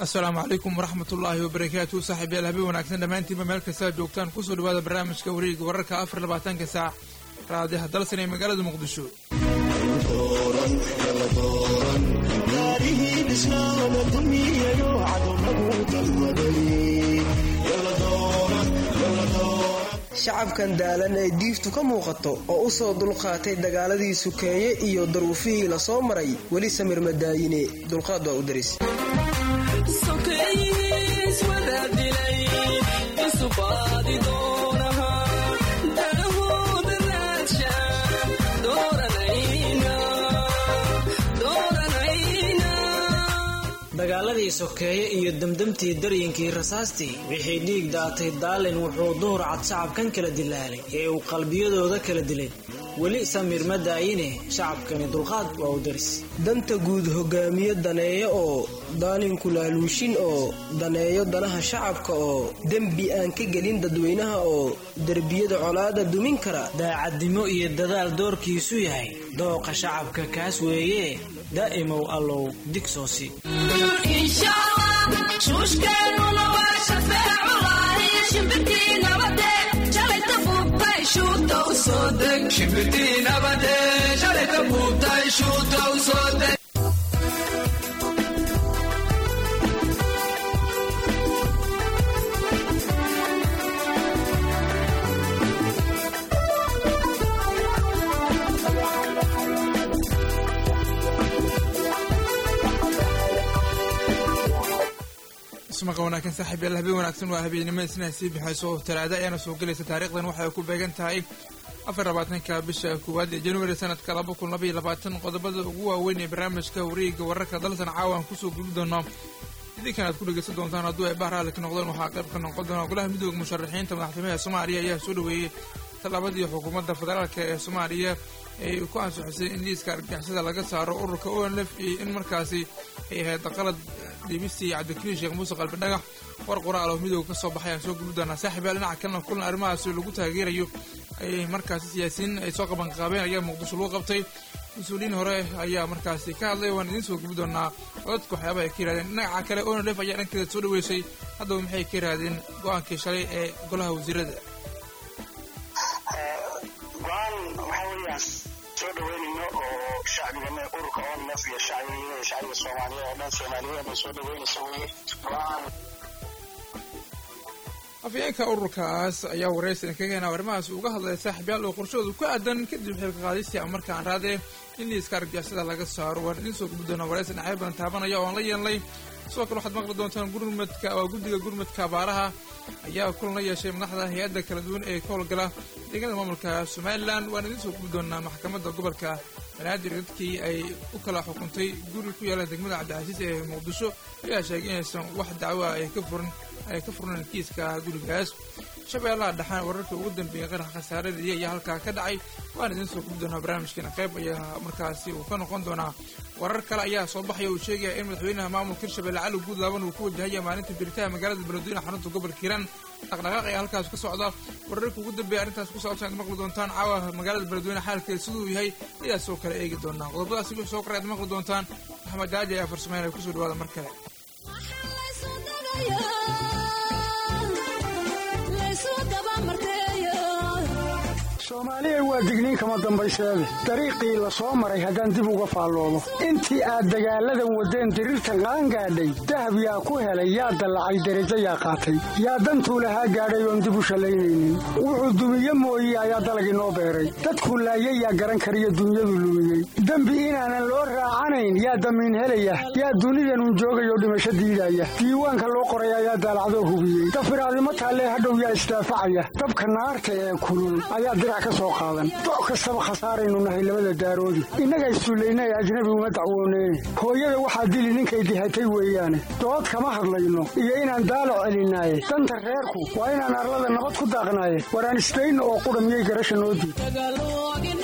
asalaamu calaykum waraxmat ullaahi wabarakaatu saaxiibyaal habeen wanaagsan dhammaantiinba meel kasta aad joogtaan kusoo dhawaada barnaamijka wareega wararka afar labaatanka saac raadiyaha dalsan ee magaalada muqdisho shacabkan daalan ee diiftu ka muuqato oo u soo dulqaatay dagaaladii sukeeye iyo daruufihii la soo maray weli samir madaayine dulqaad waa u daris dagaaladii sokeeye iyo demdemtii daryinkii rasaastii wixii dhiig daatay daalin wuxuu duhur cad shacabkan kala dilaalay ee uu qalbiyadooda kala dilay weli samir ma daayine shacabkani dulqaad waa u daris danta guud hogaamiye daneeyo oo daalinku laaluushin oo daneeyo danaha shacabka oo dembi aan ka gelin dadweynaha oo derbiyada colaada dumin kara daacadnimo iyo dadaal doorkiisu yahay dooqa shacabka kaas weeye daa'imow allow digsoosi ismaqa wanaagsan saaxiibyaal habeen wanaagsan waa habeennimada isna sii bixayso talaada ayaana soo gelaysa taariikhdan waxay ku beegan tahay afar labaatanka bisha koowaad ee januari sanadka laba kun labaiyo labaatan qodobada ugu waaweyn ee barnaamijka wareega wararka dalsan caawa aan kusoo gubi doono idinkan aad ku dhegeysan doontaan hadduu ay bahraali ka noqdeen waxaa qayb ka noqon doona golaha midooda musharaxiinta madaxtooyaha soomaaliya ayaa soo dhaweeyey tallaabadii xukuumadda federaalk ee soomaaliya ay ku ansixisay in liiska argagixisada laga saaro ururka onlf iyo in markaasi ay ahayd qalad dhiibistii cabdikariin sheekh muuse qalbi dhagax war qoraal oo midooga ka soo baxay aan soo gubi doonaa saaxiibyaal dhinaca kalena kulan arrimahaasi lagu taageerayo ayay markaasi siyaasiyiin ay soo qabanqaabeen ayaa muqdisho lagu qabtay mas-uuliyiin hore ayaa markaasi ka hadlay waan idiin soo gubi doonaa codadka waxyaabaha ay ka yirahdeen dhinaca kale onlf ayaa dhankeeda soo dhaweysay haddaba maxay ka yirahdeen go-aankii shalay ee golaha wasiirada go-aan waxaa weeyaan soo dhaweynayno oo shacbigana ururka onlf iyo shacbiga shacbiga soomaaliyeed oo dhan soomaaliyeed ay soo dhaweynayso weye go-aan afyeenka ururkaas ayaa waraysan kaga hena arrimahaas uga hadlaya saaxiibyaal oo qorshahooda ku aadan kadib xilka qaadistii ama markaan raadee in liiska argagixisada laga saaro waan idiin soo gubi doonaa waraysan dhinacyo badan taabanaya oo aan la yeelnay sidoo kale waxaad maqli doontaan gurmadka waa guddiga gurmadka abaaraha ayaa kulan la yeeshay madaxda hay-adda kala duwan ee ka howlgala deegaanada maamulka somalilan waan idiin soo gubi doonaa maxkamadda gobolka banaadir dadkii ay u kala xukuntay guri ku yaala degmada cabdicasiis ee muqdisho ayaa sheegay inaysan wax dacwoa ay ka furan ay ka furneen kiiska gurigaas shabeellaha dhaxaan wararkii ugu dambeeyey qarax khasaaradii ayaa halkaa ka dhacay waan idiin soo gubi doonaa barnaamijkeena qayb ayaa markaasi uu ka noqon doonaa warar kale ayaa soo baxaya uu sheegaya in madaxweynaha maamulka hirshabelle cali guudlaaban uu ku wajahaya maalinta biritaha magaalada beledweyne xarunta gobolka hiiraan dhaqdhaqaaq ayaa halkaas ka socda wararka ugu dambeeya arrintaas ku saabsan ad maqli doontaan caawa magaalada beledweyne xaalkeeda siduu yahay ayaa soo kale eegi doonaa qodobadaasi wixii soo koray aad maqli doontaan maxamed daaji ayaa farsameynaya kusoo dhawaada mar kale soomaaliya waa digniin kama dambayseede dariiqii la soo maray haddaan dib uga faalloodo intii aad dagaalladan waddeen diriirtan qaangaadhay dahab yaa ku helay yaa dallacay derajo yaa qaatay yaa dantuu lahaa gaadhay oon dib u shallaynaynin wuxuu dumiye mooye ayaa dalag inoo beeray dadkuu laayay yaa garan kariyo dunyadu lumiyey dembi inaanan loo raacanayn yaa damiin helaya yaa dunidanun joogayoo dhimasho diidaya diiwaanka loo qoray ayaa daalacdoo hubiyey dafiraadimo taallee hadhow yaa isdaafacaya dabka naarta ee kulul ayaa dirac ka soo qaadan doc kastaba khasaaraynu nahay labada daaroodi innaga issullayna ee ajnabi uma dacwooneyne hooyada waxaa dili ninkay dihatay weeyaane dood kama hadlayno iyo inaan daalac celinaaye danta reerku waa inaan arlada nabad ku daaqnaaye waraan isdayno oo qudha miyay garasha noo diid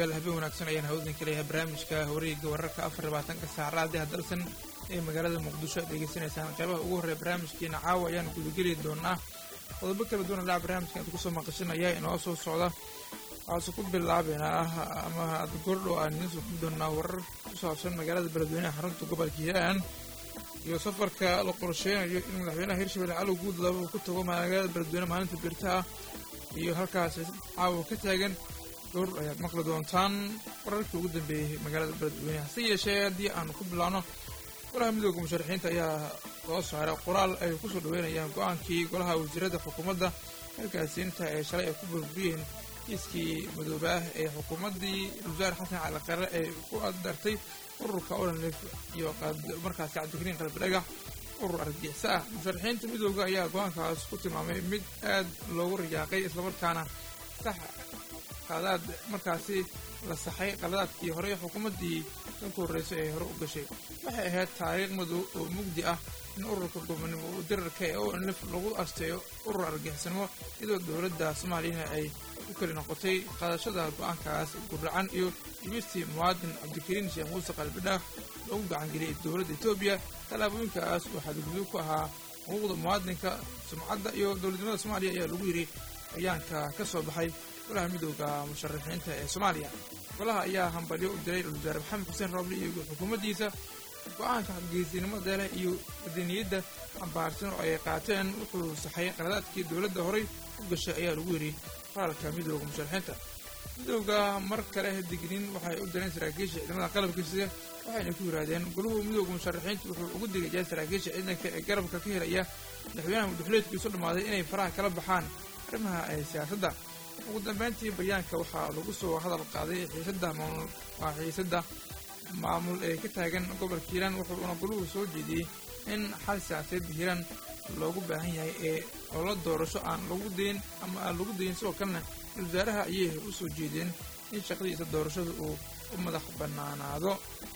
saaxiibayaal habeen wanaagsan ayaan hawdin ka leeyahay barnaamijka wareegga wararka afar labaatanka saacraadii hadalsan ee magaalada muqdisho aad degeysanaysaan qeybaha ugu horreya barnaamijkeena caawa ayaan gudageli doonaa qodobo kala duwan dhaca barnaamijka aad kusoo maqashanaya inoo soo socda waxaase ku bilaabeynaa ama aad goordhow aan idiin soo doonaa warar ku saabsan magaalada beledweynaha xarunta gobolka hiiraan iyo safarka la qorsheynayo in madaxweynaha hirshabelle cali guudlaba uu ku tago magaalada beledweyne maalinta birta ah iyo halkaas caawa ka taagan goor ayaad maqli doontaan wararkii ugu dambeeyey magaalada beledweyne hase yeeshee haddii aan ku bilaabno golaha midooda musharaxiinta ayaa soo saaray qoraal ay kusoo dhaweynayaan go-aankii golaha wasiirada xukuumadda halkaasiinta ee shalay ay ku burburiyeen kiiskii madoobe ah ee xukuumaddii wasaar xasan cali qare ee ku adartay ururka olanlif iyo markaasi cabdikariin qalbidhagax urur argixisa ah musharaxiinta midooda ayaa go-aankaas ku tilmaamay mid aad loogu rajaaqay islamarkaana sax qaadaad markaasi la saxay qaladaadkii horey xukuumaddii kan ku horreysay ee hore u gashay waxay ahayd taariikh madow oo mugdi ah in ururka gobonimo dirarka ee onlif lagu asteeyo urur argixisnimo iyadoo dowladda soomaaliyana ay u keli noqotay qaadashada go-aankaas guracan iyo dhibistii muwaadin cabdikariin sheekh muuse qalbidhaaf loogu gacangeliyay dowladda etoobiya tallaabooyinkaas oo xadgudub ku ahaa xuquuqda muwaadinka sumcadda iyo dowladnimada soomaaliya ayaa lagu yidhi ayaanka ka soo baxay golaha midooda musharaxiinta ee soomaaliya golaha ayaa hambalyo u diray wasaare maxamed xuseen roobli iyo xukuumaddiisa go-aanka xadgeysinimada leh iyo wadaniyadda xambaarsan oo ay qaateen wuxuu saxay qaladaadkii dowladda horay u gashay ayaa lagu yidhi qoraalka midooda musharaxiinta midooda mar kale digniin waxay u direen saraakiisha ciidamada qalabka sida waxayna ku yidhaahdeen goluhu midooda musharaxiinta wuxuu ugu digayaa saraakiisha ciidanka ee garabka ka helaya madaxweynaha mudaxuleedkiisu dhammaaday inay faraha kala baxaan arrimaha ee siyaasadda ugu dambeyntii bayaanka waxaa lagu soo hadal qaaday xiisadda maamul waa xiisadda maamul ee ka taagan gobolka hiiraan wuxuuna goluhu soo jeediyey in xal siyaasadeed hiiraan loogu baahan yahay ee oola doorasho aan lagu dayn ama aan lagu dayin sidoo kalena wasaaraha ayay u soo jeedeen in shaqadiisa doorashada uu u madax bannaanaado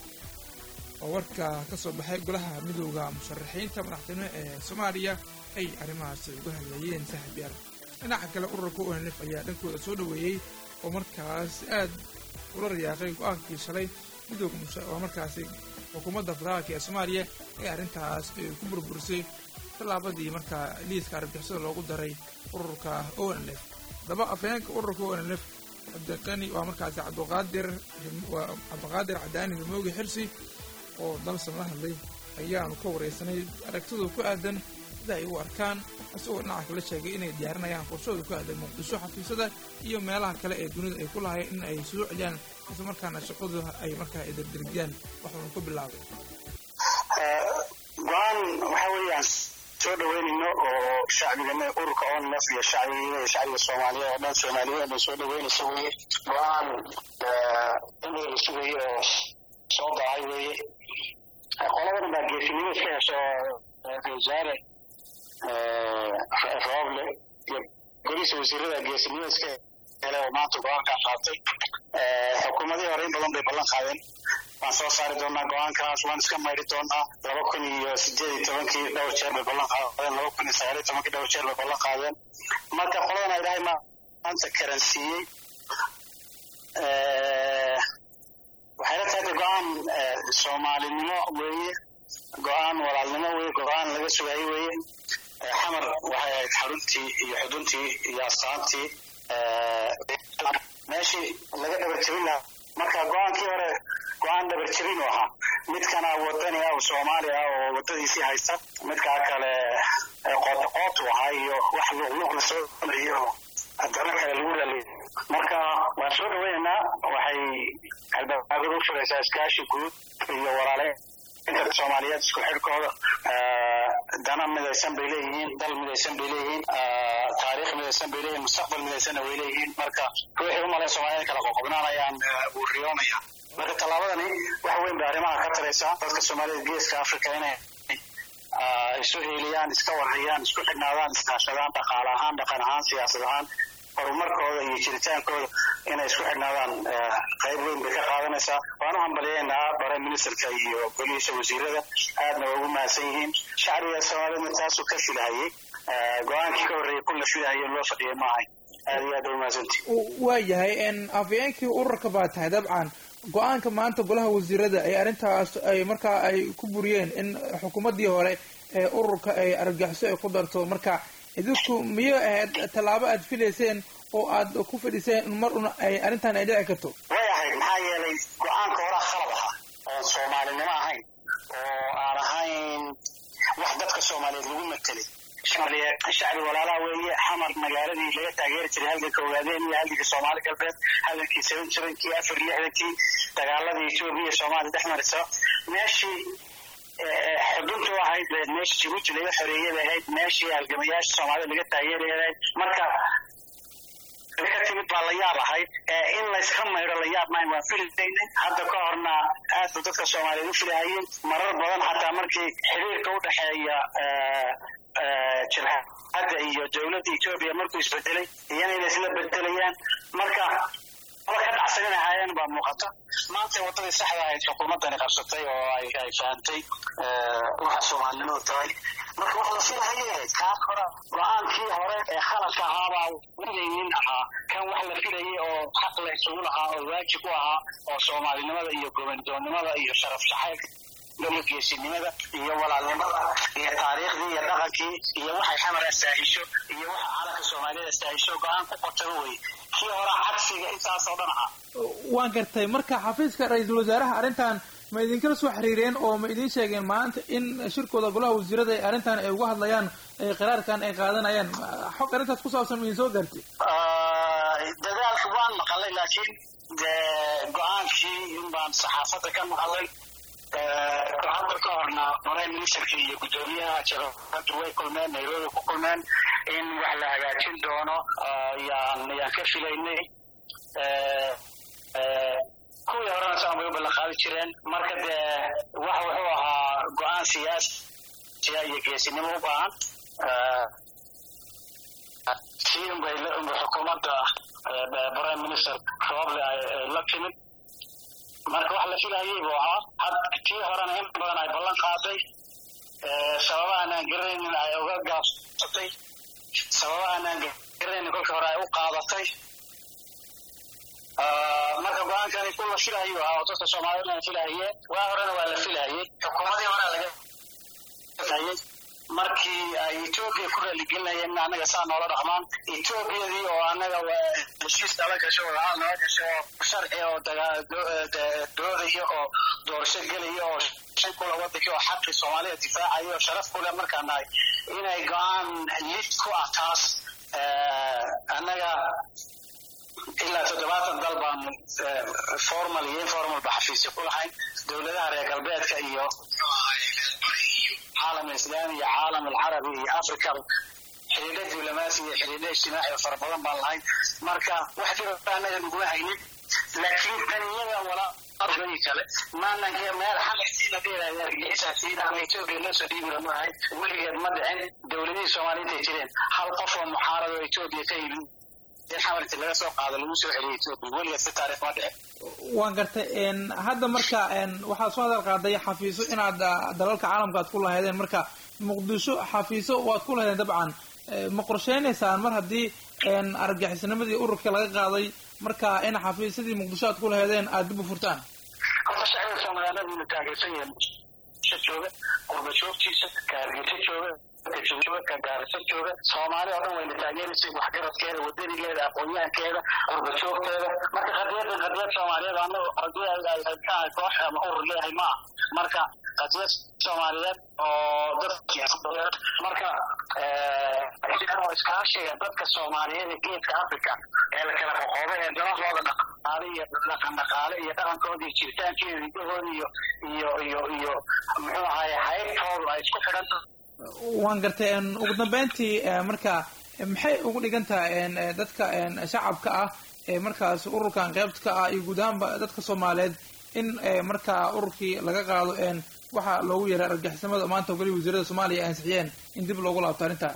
oo warka ka soo baxay golaha midooda musharaxiinta madaxtinimo ee soomaaliya ay arrimahaasi uga hadlayeen saaxiibyaal dhinaca kale ururka onlf ayaa dhankooda soo dhoweeyey oo markaas aad ula rayaaqay go-aankii shalay midooda waa markaasi xukuumadda federaalka ee soomaaliya ee arrintaas ku burburisay tallaabadii markaa liiska argixisada loogu daray ururka onlf haddaba afhayeenka ururka onlf cabdiqani waa markaasi cabdiqaadir cabdiqaadir cadaani himoogi xirsi oo dalsan la hadlay ayaanu ka wareysanay aragtidooda ku aadan sida ay u arkaan isagoo dhinaca kala sheegay inay diyaarinayaan qorshooda ku aadan muqdisho xafiisyada iyo meelaha kale ee dunida ay ku lahayeen in ay soo celiyaan isla markaana shaqadu ay markaa idardirgiyaan waxuuna ku bilaabay go-aan waxa weeyaan soo dhaweynayno oo shacbigana ururka onlf iyo shacbiga shacbiga soomaaliyeed oo dhan soomaaliyeed ay soo dhaweynayso weye go-aan in la sugayo oo soo baxay weye qoladan baa geesinimo iska hesho wasaare rooble iyo golihiisa wasiirada geesinimo iska hele oo maanta go-aankaa qaatay xukuumadihii hore in badan bay ballan qaadeen waan soo saari doonaa go-aankaas waan iska mayri doonaa laba kun iyo sideed iyo tobankii dhowr jeer bay ballan qaadeen laba kun iyo sagaal iyo tobankii dhowr jeer bay ballan qaadeen marka qoladan ay dhahay maanta karansiiyey waxay la tahay go-aan soomaalinimo weeye go-aan walaalnimo weye go-aan laga sugayo weeye xamar waxay ahayd xaruntii iyo xuduntii iyo astaantii meeshii laga dhabar jebin lahaa marka go-aankii hore go-aan dhabar jebin u ahaa midkana wadani ah oo soomaali ah oo wadadiisii haysta midkaa kale qootaqootu ahaa iyo wax luqluq lasoo iyo haddana kale lagu raliy marka waan soo dhaweynaynaa waxay albaabada u furaysaa iskaashi guud iyo walaale inta soomaaliyeed isku xidhkooda dana midaysan bay leeyihiin dal midaysan bay leeyihiin taariikh midaysan bay leeyihiin mustaqbal midaysanna way leeyihiin marka ruuxii u malayn soomaaliyed kala qoqobnaanayaan wuu riyoonaya marka tallaabadani wax weyn bay arrimaha ka taraysaa dadka soomaaliyed geeska africa inay isu heeliyaan iska warhayaan isku xidhnaadaan iskaashadaan dhaqaale ahaan dhaqan ahaan siyaasad ahaan horumarkooda iyo jiritaankooda inay isku xidhnaadaan qayb weyn bay ka qaadanaysaa waan u hambaliyaynaa bare ministerka iyo golihiisa wasiirada aadna waa ugu mahadsan yihiin shacbiga soomaaliyedna taasuu ka filahayey go-aankii ka horreeyey kun la filahayey loo fadhiyay maahay aad iyo aad umahadsanti waa yahay afayeenkii ururka baa tahay dabcan go-aanka maanta golaha wasiirada ay arrintaas ay markaa ay ku buriyeen in xukuumaddii hore ee ururka ay argagixiso ay ku darto marka idinku miyay ahayd tallaabo aad filayseen oo aad ku fadhiseen in mar una ay arrintan ay dhici karto way ahayd maxaa yeelay go-aanka horaa khalad ahaa oon soomaalinimo ahayn oo aan ahayn wax dadka soomaaliyeed lagu matelay shacbi walaalaha weeye xamar magaaladii laga taageeri jiray halganka ogaadeen iyo halganka soomaali galbeed halgankii seven sevenkii afar lixdankii dagaaladii etoobiya iyo soomaaliya dhex marisa meeshii xuduntu ahayd meeshii jibuuti laga xoreeyay bay ahayd meeshii halgamayaasha soomaalida laga taageeraya ahayd marka ka timid baa la yaab ahayd in layska maydho la yaab mahayn waan filaynay hadda ka horna aad ba dadka soomaaliyeed u filahayeen marar badan xataa markii xiriirka u dhexeeya jabhadda iyo dowladda etoobiya markuu isbedelay iyana inay isla bedelayaan marka wala ka dhacsanin ahaayeen baa muuqata maanta waddadii saxda ahayd xukuumaddani qabsatay oo ay ay fahantay waxa soomaalinimadu tahay marka wax la filahayay ahayd kaas hore go-aankii hore ee khaladka ahaabaa wilaynin ahaa kan wax la filayay oo xaq la isugu lahaa oo waajib u ahaa oo soomaalinimada iyo gobandoonnimada iyo sharaf jacaylka geesinimada iyo walaalnimada iyo taariikhdii iyo dhaqankii iyo waxay xamar astaahisho iyo waxa calanka soomaaliyada astaahisho go-aan ku qotaba wey kii hore cagsiga intaasoo dhan ahaa waan gartay marka xafiiska ra-iisul wasaaraha arrintan ma idinkala soo xiriireen oo ma idiin sheegeen maanta in shirkooda golaha wasiirada ay arrintan ay uga hadlayaan qiraarkan ay qaadanayaan xog arrintaas ku saabsan ma idin soo gaartay dadaalka waan maqalay laakiin go-aankii in baan saxaafadda ka maqalay hadda ka horna prime ministerka iyo guddoomiyaha jabhaddu way kulmeen nairobi ku kulmeen in wax la hagaajin doono yaan yaan ka filaynay kuwii horena saan bay u ballan qaadi jireen marka dee wax wuxuu ahaa go-aan siyaasiya iyo geesinimo u baahan tii unbay xukuumadda prime minister roble ay la timid marka wax la filayay buu ahaa had tii horena in badan ay ballan qaaday sababahan aan garanaynin ay uga gaabsatay sababahan aan garanaynin kolkii hore ay u qaadatay marka go-aankani ku la filahayu ahaa oo dadka soomaaliyed aan filahayeen waa horena waa la filahayay xukuumadii horea laga hayay markii ay etoobiya ku raaligelinayeen in annaga saa noola dhaqmaan etoobiyadii oo annaga heshiis nala gasho wadacaal nala gasho oo sharci oo doodaya oo doorasho gelaya oo shan kula wadankii oo xaqii soomaalida difaacaya oo sharaf kule markaa nahay inay go-aan lid ku ah taas annaga ilaa toddobaatan dal baanu formal iyo informal ba xafiisyo ku lahayn dowladaha reer galbeedka iyo caalam islaami iyo caalam alcarabi iyo africa xidhiidho diblomaasi iyo xidhiidho ijtimaaci oo fara badan baan lahayn marka wax jiro annaga naguma haynin laakiin taniyada walaa argadi kale maanan meel xamarsiina dheeraya argagixisaasiin ama etoobiya loo soo dhiibi lama ahayn weligeed ma dhicin dowladihii soomaaliya intay jireen hal qof oo muxaarad oo etoobiya ka yimid in xamarti laga soo qaado lagu soo celiyo etoobiya weligeed si taariikh ma dhicin waan gartay hadda marka waxaad soo hadal qaaday xafiiso inaad dalalka caalamka aad ku lahaydeen marka muqdisho xafiiso waad ku lahaydeen dabcan ma qorsheynaysaan mar haddii argagixisnimadii ururka laga qaaday marka in xafiisyadii muqdisho aad ku lahaydeen aada dib u furtaan horta shacbiga soomaaliyeed wuu taageersan yahay muqdisho jooga qurba joogtiisa ka hargeysa jooga jooga ka gaarisa jooga soomaali oo dhan wayna taageeraysay waxgaradkeeda wadanigeeda aqoon-yahankeeda qurba joogteeda marka qadiyadan qadiyad soomaaliyeed annaga qadiya koox ama urur leeyahay ma ah marka qadiyad soomaaliyeed oo dad marka oo iskaashiga dadka soomaaliyeed ee geedka africa ee la kala qoqoobay ee dalahooda dhaqaale iyo dhaqan dhaqaale iyo dhaqankooda iyo jiritaankeeda hidahooda iyo iyo iyo iyo muxuu ahaye haybtoodu ay isku xidhan waan gartay ugu dambeyntii marka maxay ugu dhigan tahay dadka shacabka ah ee markaas ururkan qeybta ka ah iyo guud ahaanba dadka soomaaliyeed in markaa ururkii laga qaado waxa loogu yeeray argagixisnimada maanta goli wasiirada soomaaliya ay ansixiyeen in dib loogu laabto arrinta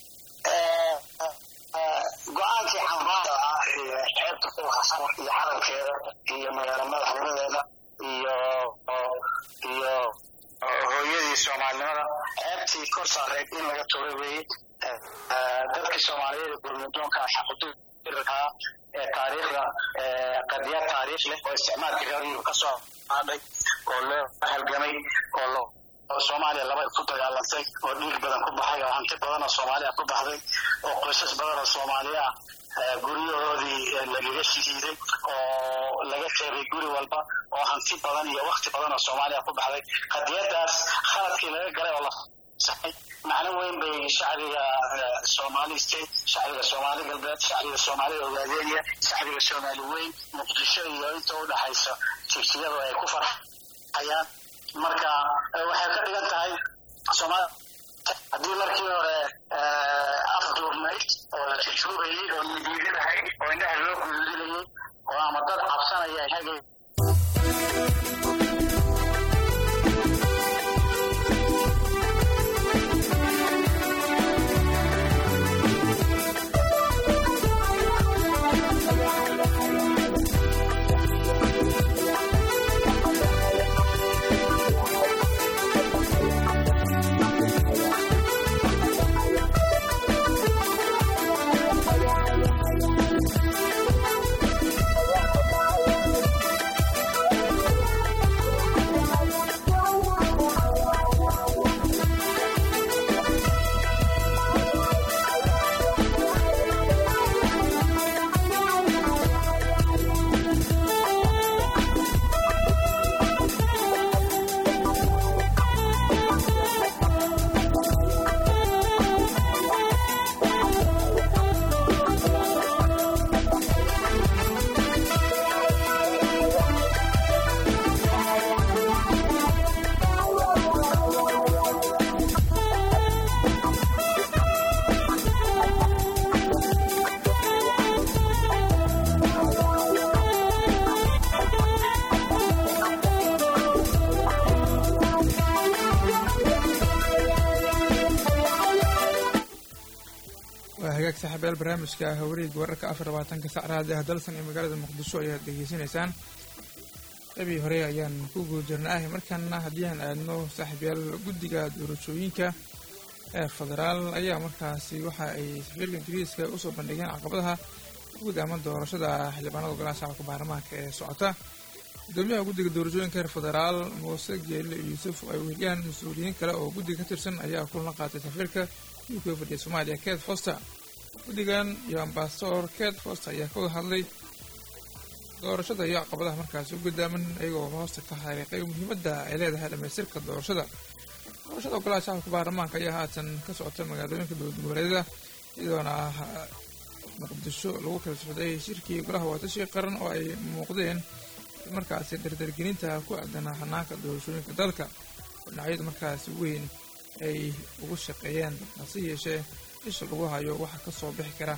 go-aankii cambaada ah ee xeebta ku hasan iyo calankeeda iyo magaalo madaxnimadeeda iyo iyo hooyadii soomaalinimada ceebtii kor saareed in laga tuuray weeye dadkii soomaaliyeed ee gurmudoonka xaqudu dirirkaa ee taariikhda qadiya taariikh leh oo isticmaalka reer yurub ka soo hadhay oo loo halgamay oo lo soomaaliya laba ku dagaalantay oo dhiig badan ku baxay oo hanti badan oo soomaaliya ku baxday oo qoysas badan oo soomaaliya guryahoodii lagaga shihiiday oo laga reebay guri walba oo hanti badan iyo wakti badan oo soomaaliya ku baxday qadiyadaas khaladkii laga galay oo la saxay macno weyn bay shacbiga soomaali state shacbiga soomaali galbeed shacbiga soomaalida ogaadeenya shacbiga soomaali weyn muqdisho iyo inta u dhaxaysa jigsiyadu ay ku farxayaan marka waxay ka dhigan tahay soomaali haddii markii hore afduurnayd oo la jujuubayay oo nidiidadahay oo indhaha loo guduudinayay oo ama dad cabsanaya hagay waa hagaag saaxiibayaal barnaamijka hawreeg wararka afar labaatanka sac raadiah dalsan ee magaalada muqdisho ayaad dhegeysanaysaan qabii hore ayaan ku guda jirnaahay markaana haddii aan aadno saaxiibayaal guddiga doorashooyinka ee federaal ayaa markaasi waxa ay safiirka ingiriiska usoo bandhigeen caqabadaha guud ama doorashada xildhibaanada golaha shacabka baarlamaanka ee socota gudoomiyaha guddiga doorashooyinka reer federaal muuse geelle yuusuf ay weheliyaan mas-uuliyiin kale oo guddiga ka tirsan ayaa kulan qaatay safiirka uk fadhiya soomaaliya ket foster guddigan iyo ambasador ket foster ayaa ka wada hadlay doorashada iyo caqabadaha markaasi u gudaaman iyagoo hoosta ka xariiqay muhiimadda ay leedahay dhamaystirka doorashada doorashada golaha shacabka baarlamaanka ayaa haatan ka socota magaalooyinka dowlad goboleedyada iyadoona muqdisho lagu kala socday shirkii golaha waatashi qaran oo ay muuqdeen markaasi dardargelinta ku aadan hanaanka doorashooyinka dalka dhinacyadu markaasi weyn ay ugu shaqeeyeen hase yeeshee isha lagu hayo waxa ka soo bixi kara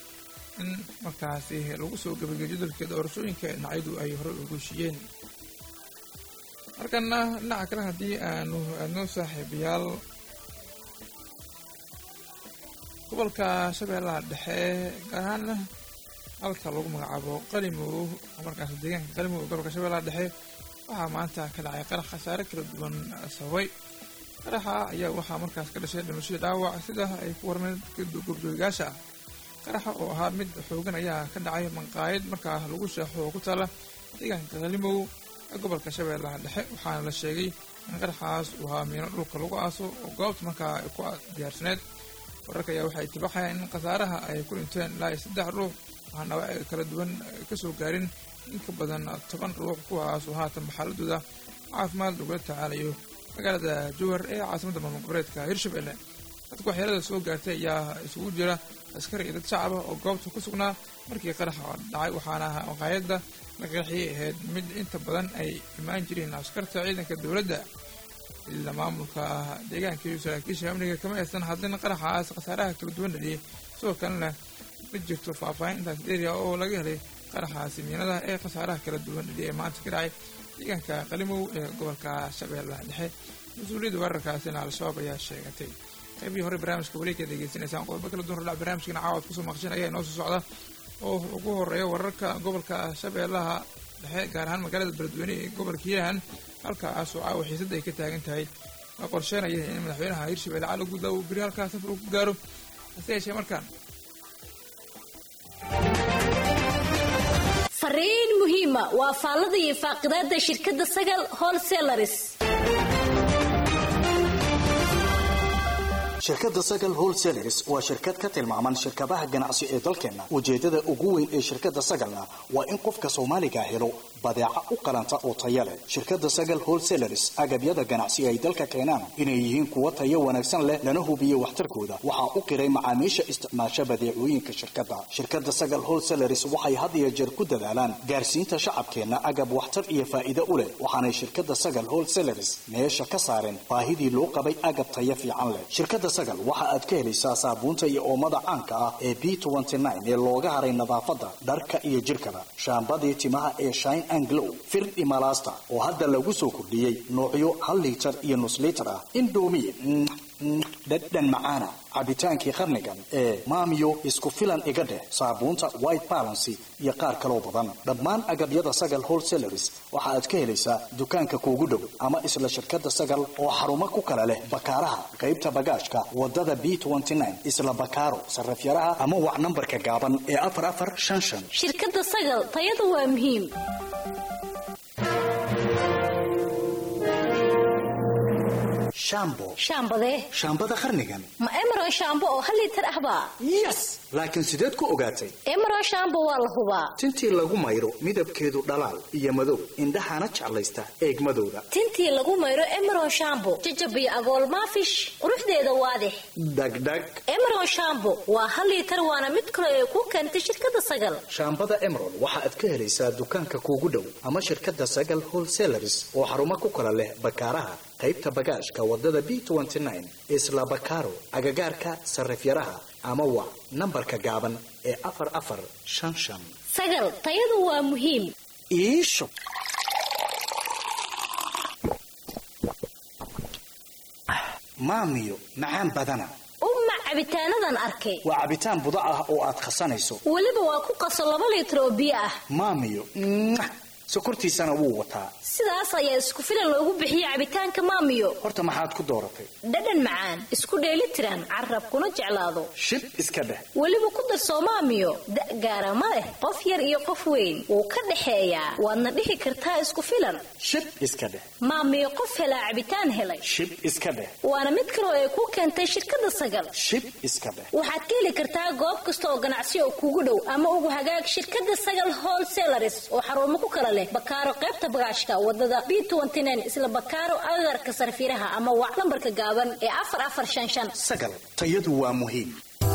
in markaasi lagu soo gabagayo jadalka doorashooyinka dhinacyadu ay hore ugu heshiiyeen markana dhinaca kale haddii aanu aadno saaxiibayaal gobolka shabeellaha dhexe gaar ahaan halka lagu magacaabo qalimow markaas deegaanka qalimow ee gobolka shabeellaha dhexe waxaa maanta ka dhacay qarax khasaare kala duwan sababay qaraxa ayaa waxaa markaas ka dhashay dhimashadii dhaawac sida ay ku warmeen goobjoogayaasha ah qaraxa oo ahaa mid xoogan ayaa ka dhacay manqaayad markaa lagu sheexo oo ku taala deegaanka qalimow ee gobolka shabeellaha dhexe waxaana la sheegay in qaraxaas uu ahaa miino dhulka lagu aaso oo goobta markaa ay ku diyaarsaneed wararka ayaa waxay tibaxayaan in khasaaraha ay ku dhinteen ilaa iyo saddex ruux waxaan dhaawacyo kala duwan kasoo gaarin in ka badan toban ruux kuwaas oo haatan xaaladooda caafimaad lagula tacaalayo magaalada jowhar ee caasimada maamul goboleedka hirshabelle dadka waxyeelada soo gaartay ayaa isugu jira askari iyo dad shacaba oo goobta ku sugnaa markii qaraxa dhacay waxaana maqaayadda la qaraxiyay ahayd mid inta badan ay imaan jireen askarta ciidanka dowladda ila maamulka deegaanka iyo saraakiisha amniga kama aysan hadlin qaraxaas khasaaraha kala duwan dhaliyay sidoo kalena ma jirto faahfaahin intaas dheeriya oo laga helay qaraxaasi miinada ee khasaaraha kala duwan dhaliyay ee maanta ka dhacay deegaanka qalimow ee gobolka shabeellaha dhexe mas-uuliyadda weerarkaasina al-shabaab ayaa sheegatay qaybihii hore barnaamijka weliga degeysanaysaan qodobo kala duwan hordhac barnaamijkana caawad kusoo maqashan ayaa inoo soo socda oo ugu horeeya wararka gobolka shabeellaha dhexe gaar ahaan magaalada beledweyne ee gobolka hiiraan halkaasoo caawa xiisadda ay ka taagan tahay la qorsheenaya in madaxweynaha hirshabelle cali guudla uu beri halkaa safar uu ku gaaro hase yeeshee markaan fariin muhiima waa faallada iyo faaqidaada shirkadda sagal wholesalaris shirkadda sagal wholesalers waa shirkad ka tilmaaman shirkadaha ganacsi ee dalkeenna ujeeddada ugu weyn ee shirkadda sagalna waa in qofka soomaaliga helo badeeca u qalanta oo taya leh shirkadda sagal wholesalers agabyada ganacsi ay dalka keenaan inay yihiin kuwa tayo wanaagsan leh lana hubiyo waxtarkooda waxaa u qiray macaamiisha isticmaasha badeecooyinka shirkadda shirkadda sagal wholesalers waxay had iyo jeer ku dadaalaan gaarsiinta shacabkeenna agab waxtar iyo faa'iido u leh waxaanay shirkadda sagal wholesalers meesha ka saareen baahidii loo qabay agab tayo fiican leh shirkadda sagal waxa aad ka helaysaa saabuunta iyo oomada caanka ah ee b ee looga haray nadaafadda dharka iyo jirkaba shaambadii timaha ee shine anglow firdhi malaasta oo hadda lagu soo kordhiyey noocyo hal liitar iyo nus liitar ah indomi dhadhan macaana cabitaankii qarnigan ee maamiyo isku filan iga dheh saabuunta white balancy iyo qaar kaloo badan dhammaan agabyada sagal wholesalers waxa aad ka helaysaa dukaanka kuugu dhow ama isla shirkadda sagal oo xarumo ku kala leh bakaaraha qaybta bagaashka wadada b isla bakaaro sarafyaraha ama wac nambarka gaaban ee afar afar shan shan shirkadda sagal tayada waa muhiim shambo shaambadee shaambada qarnigan ma emeron shaambo oo hal liitar ahbaa yes laakiin sideed ku ogaatay emeron shaambo waa la hubaa tintii lagu mayro midabkeedu dhalaal iyo madow indhahana jeclaysta eegmadooda tintii lagu mayro emeron shaambo jajabiyo agool maafish quruxdeeda waadix dhagdhag emeron shaambo waa hal liitar waana mid kale ee ku keentay shirkadda sagal shaambada emerald waxa aad ka helaysaa dukaanka kuugu dhow ama shirkadda sagal wholesalers oo xarumo ku kala leh bakaaraha qaybta bagaashka wadada b isla bakaaro agagaarka sarifyaraha ama wac nambarka gaaban ee afar afar shan shan sagal tayadu waa muhiim iisho maamiyo macaan badana umma cabitaanadan arkay waa cabitaan budo ah oo aad khasanayso weliba waa ku qaso laba liitar oo biyo ah maamiyo sokortiisana wuu wataa sidaas ayaa isku filan loogu bixiye cabitaanka maamiyo horta maxaad ku dooratay dhadhan macaan isku dheeli tiran carab kuna jeclaado shib iska dheh weliba ku darsoo maamiyo da' gaara ma leh qof yar iyo qof weyn wuu ka dhexeeyaa waadna dhihi kartaa isku filan shib iska dheh maamiyo qof helaa cabitaan helay shib iska dheh waana mid kaloo ay ku keentay shirkadda sagal shib iska dheh waxaad ka heli kartaa goob kasta oo ganacsi oo kuugu dhow ama ugu hagaag shirkadda sagal wholesalers oo xarumo ku kala leh bakaaro qaybta bagaashka wadada b isla bakaaro agagarka sarfiiraha ama wac lambarka gaaban ee afar afar shan shan sagal tayadu waa muhiim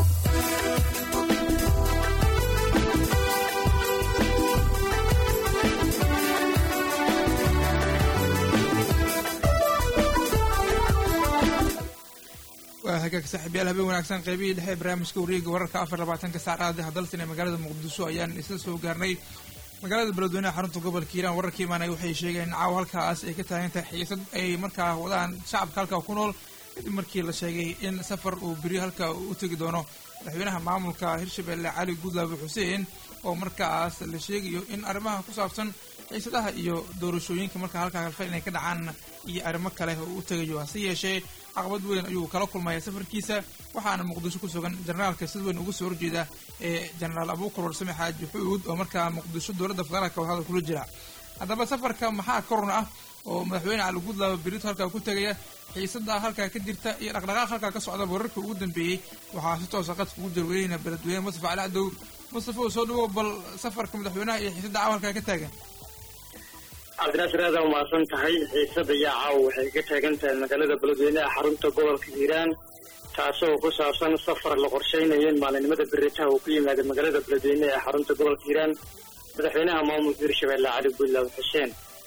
waa hagaag saaxiibyaal habeen wanaagsan qaybihii dhexe ee barnaamijka wareega wararka afar labaatanka saacadaha dalsan ee magaalada muqdisho ayaan isla soo gaarnay magaalada beledweyneha xarunta gobolka hiiraan wararka imaanaya waxay sheegeen in caawa halkaas ay ka taagan tahay xiisad ay markaa wadaan shacabka halkaa ku nool kadib markii la sheegay in safar uu beri halka u tegi doono madaxweynaha maamulka hirshabelle cali gudlaabe xuseen oo markaas la sheegayo in arrimaha ku saabsan xiisadaha iyo doorashooyinka markaa halkaa kalfan inay ka dhacaan iyo arrimo kale oo u tegayo hase yeeshee caqabad weyn ayuu kala kulmaya safarkiisa waxaana muqdisho ku sugan jenaraalka sid weyn uga soo horjeeda ee jenaraal abuukar warsame xaaji xuud oo markaa muqdisho dowladda federaalka oo hadal kula jira haddaba safarka maxaa korun ah oo madaxweyne cali gudlaaba berito halkaa ku tegaya xiisada halkaa ka jirta iyo dhaqdhaqaaq halkaa ka socda wararka ugu dambeeyey waxaa si toosa qadka ugu jarweynaya beledweyne mustafa cali cadow mustafa oo soo dhawow bal safarka madaxweynaha iyo xiisada caawa halkaa ka taagan cabdinaasir aad aa umahadsan tahay xiisada yaa caawa waxay ka taagan tahay magaalada beledweyneha xarunta gobolka hiiraan taasoo ku saabsan safar la qorsheynayo in maalinimada beritaha uu ku yimaado magaalada beledweyne ee xarunta gobolka hiiraan madaxweynaha maamulka hirshabelle cali gudlaabe xuseen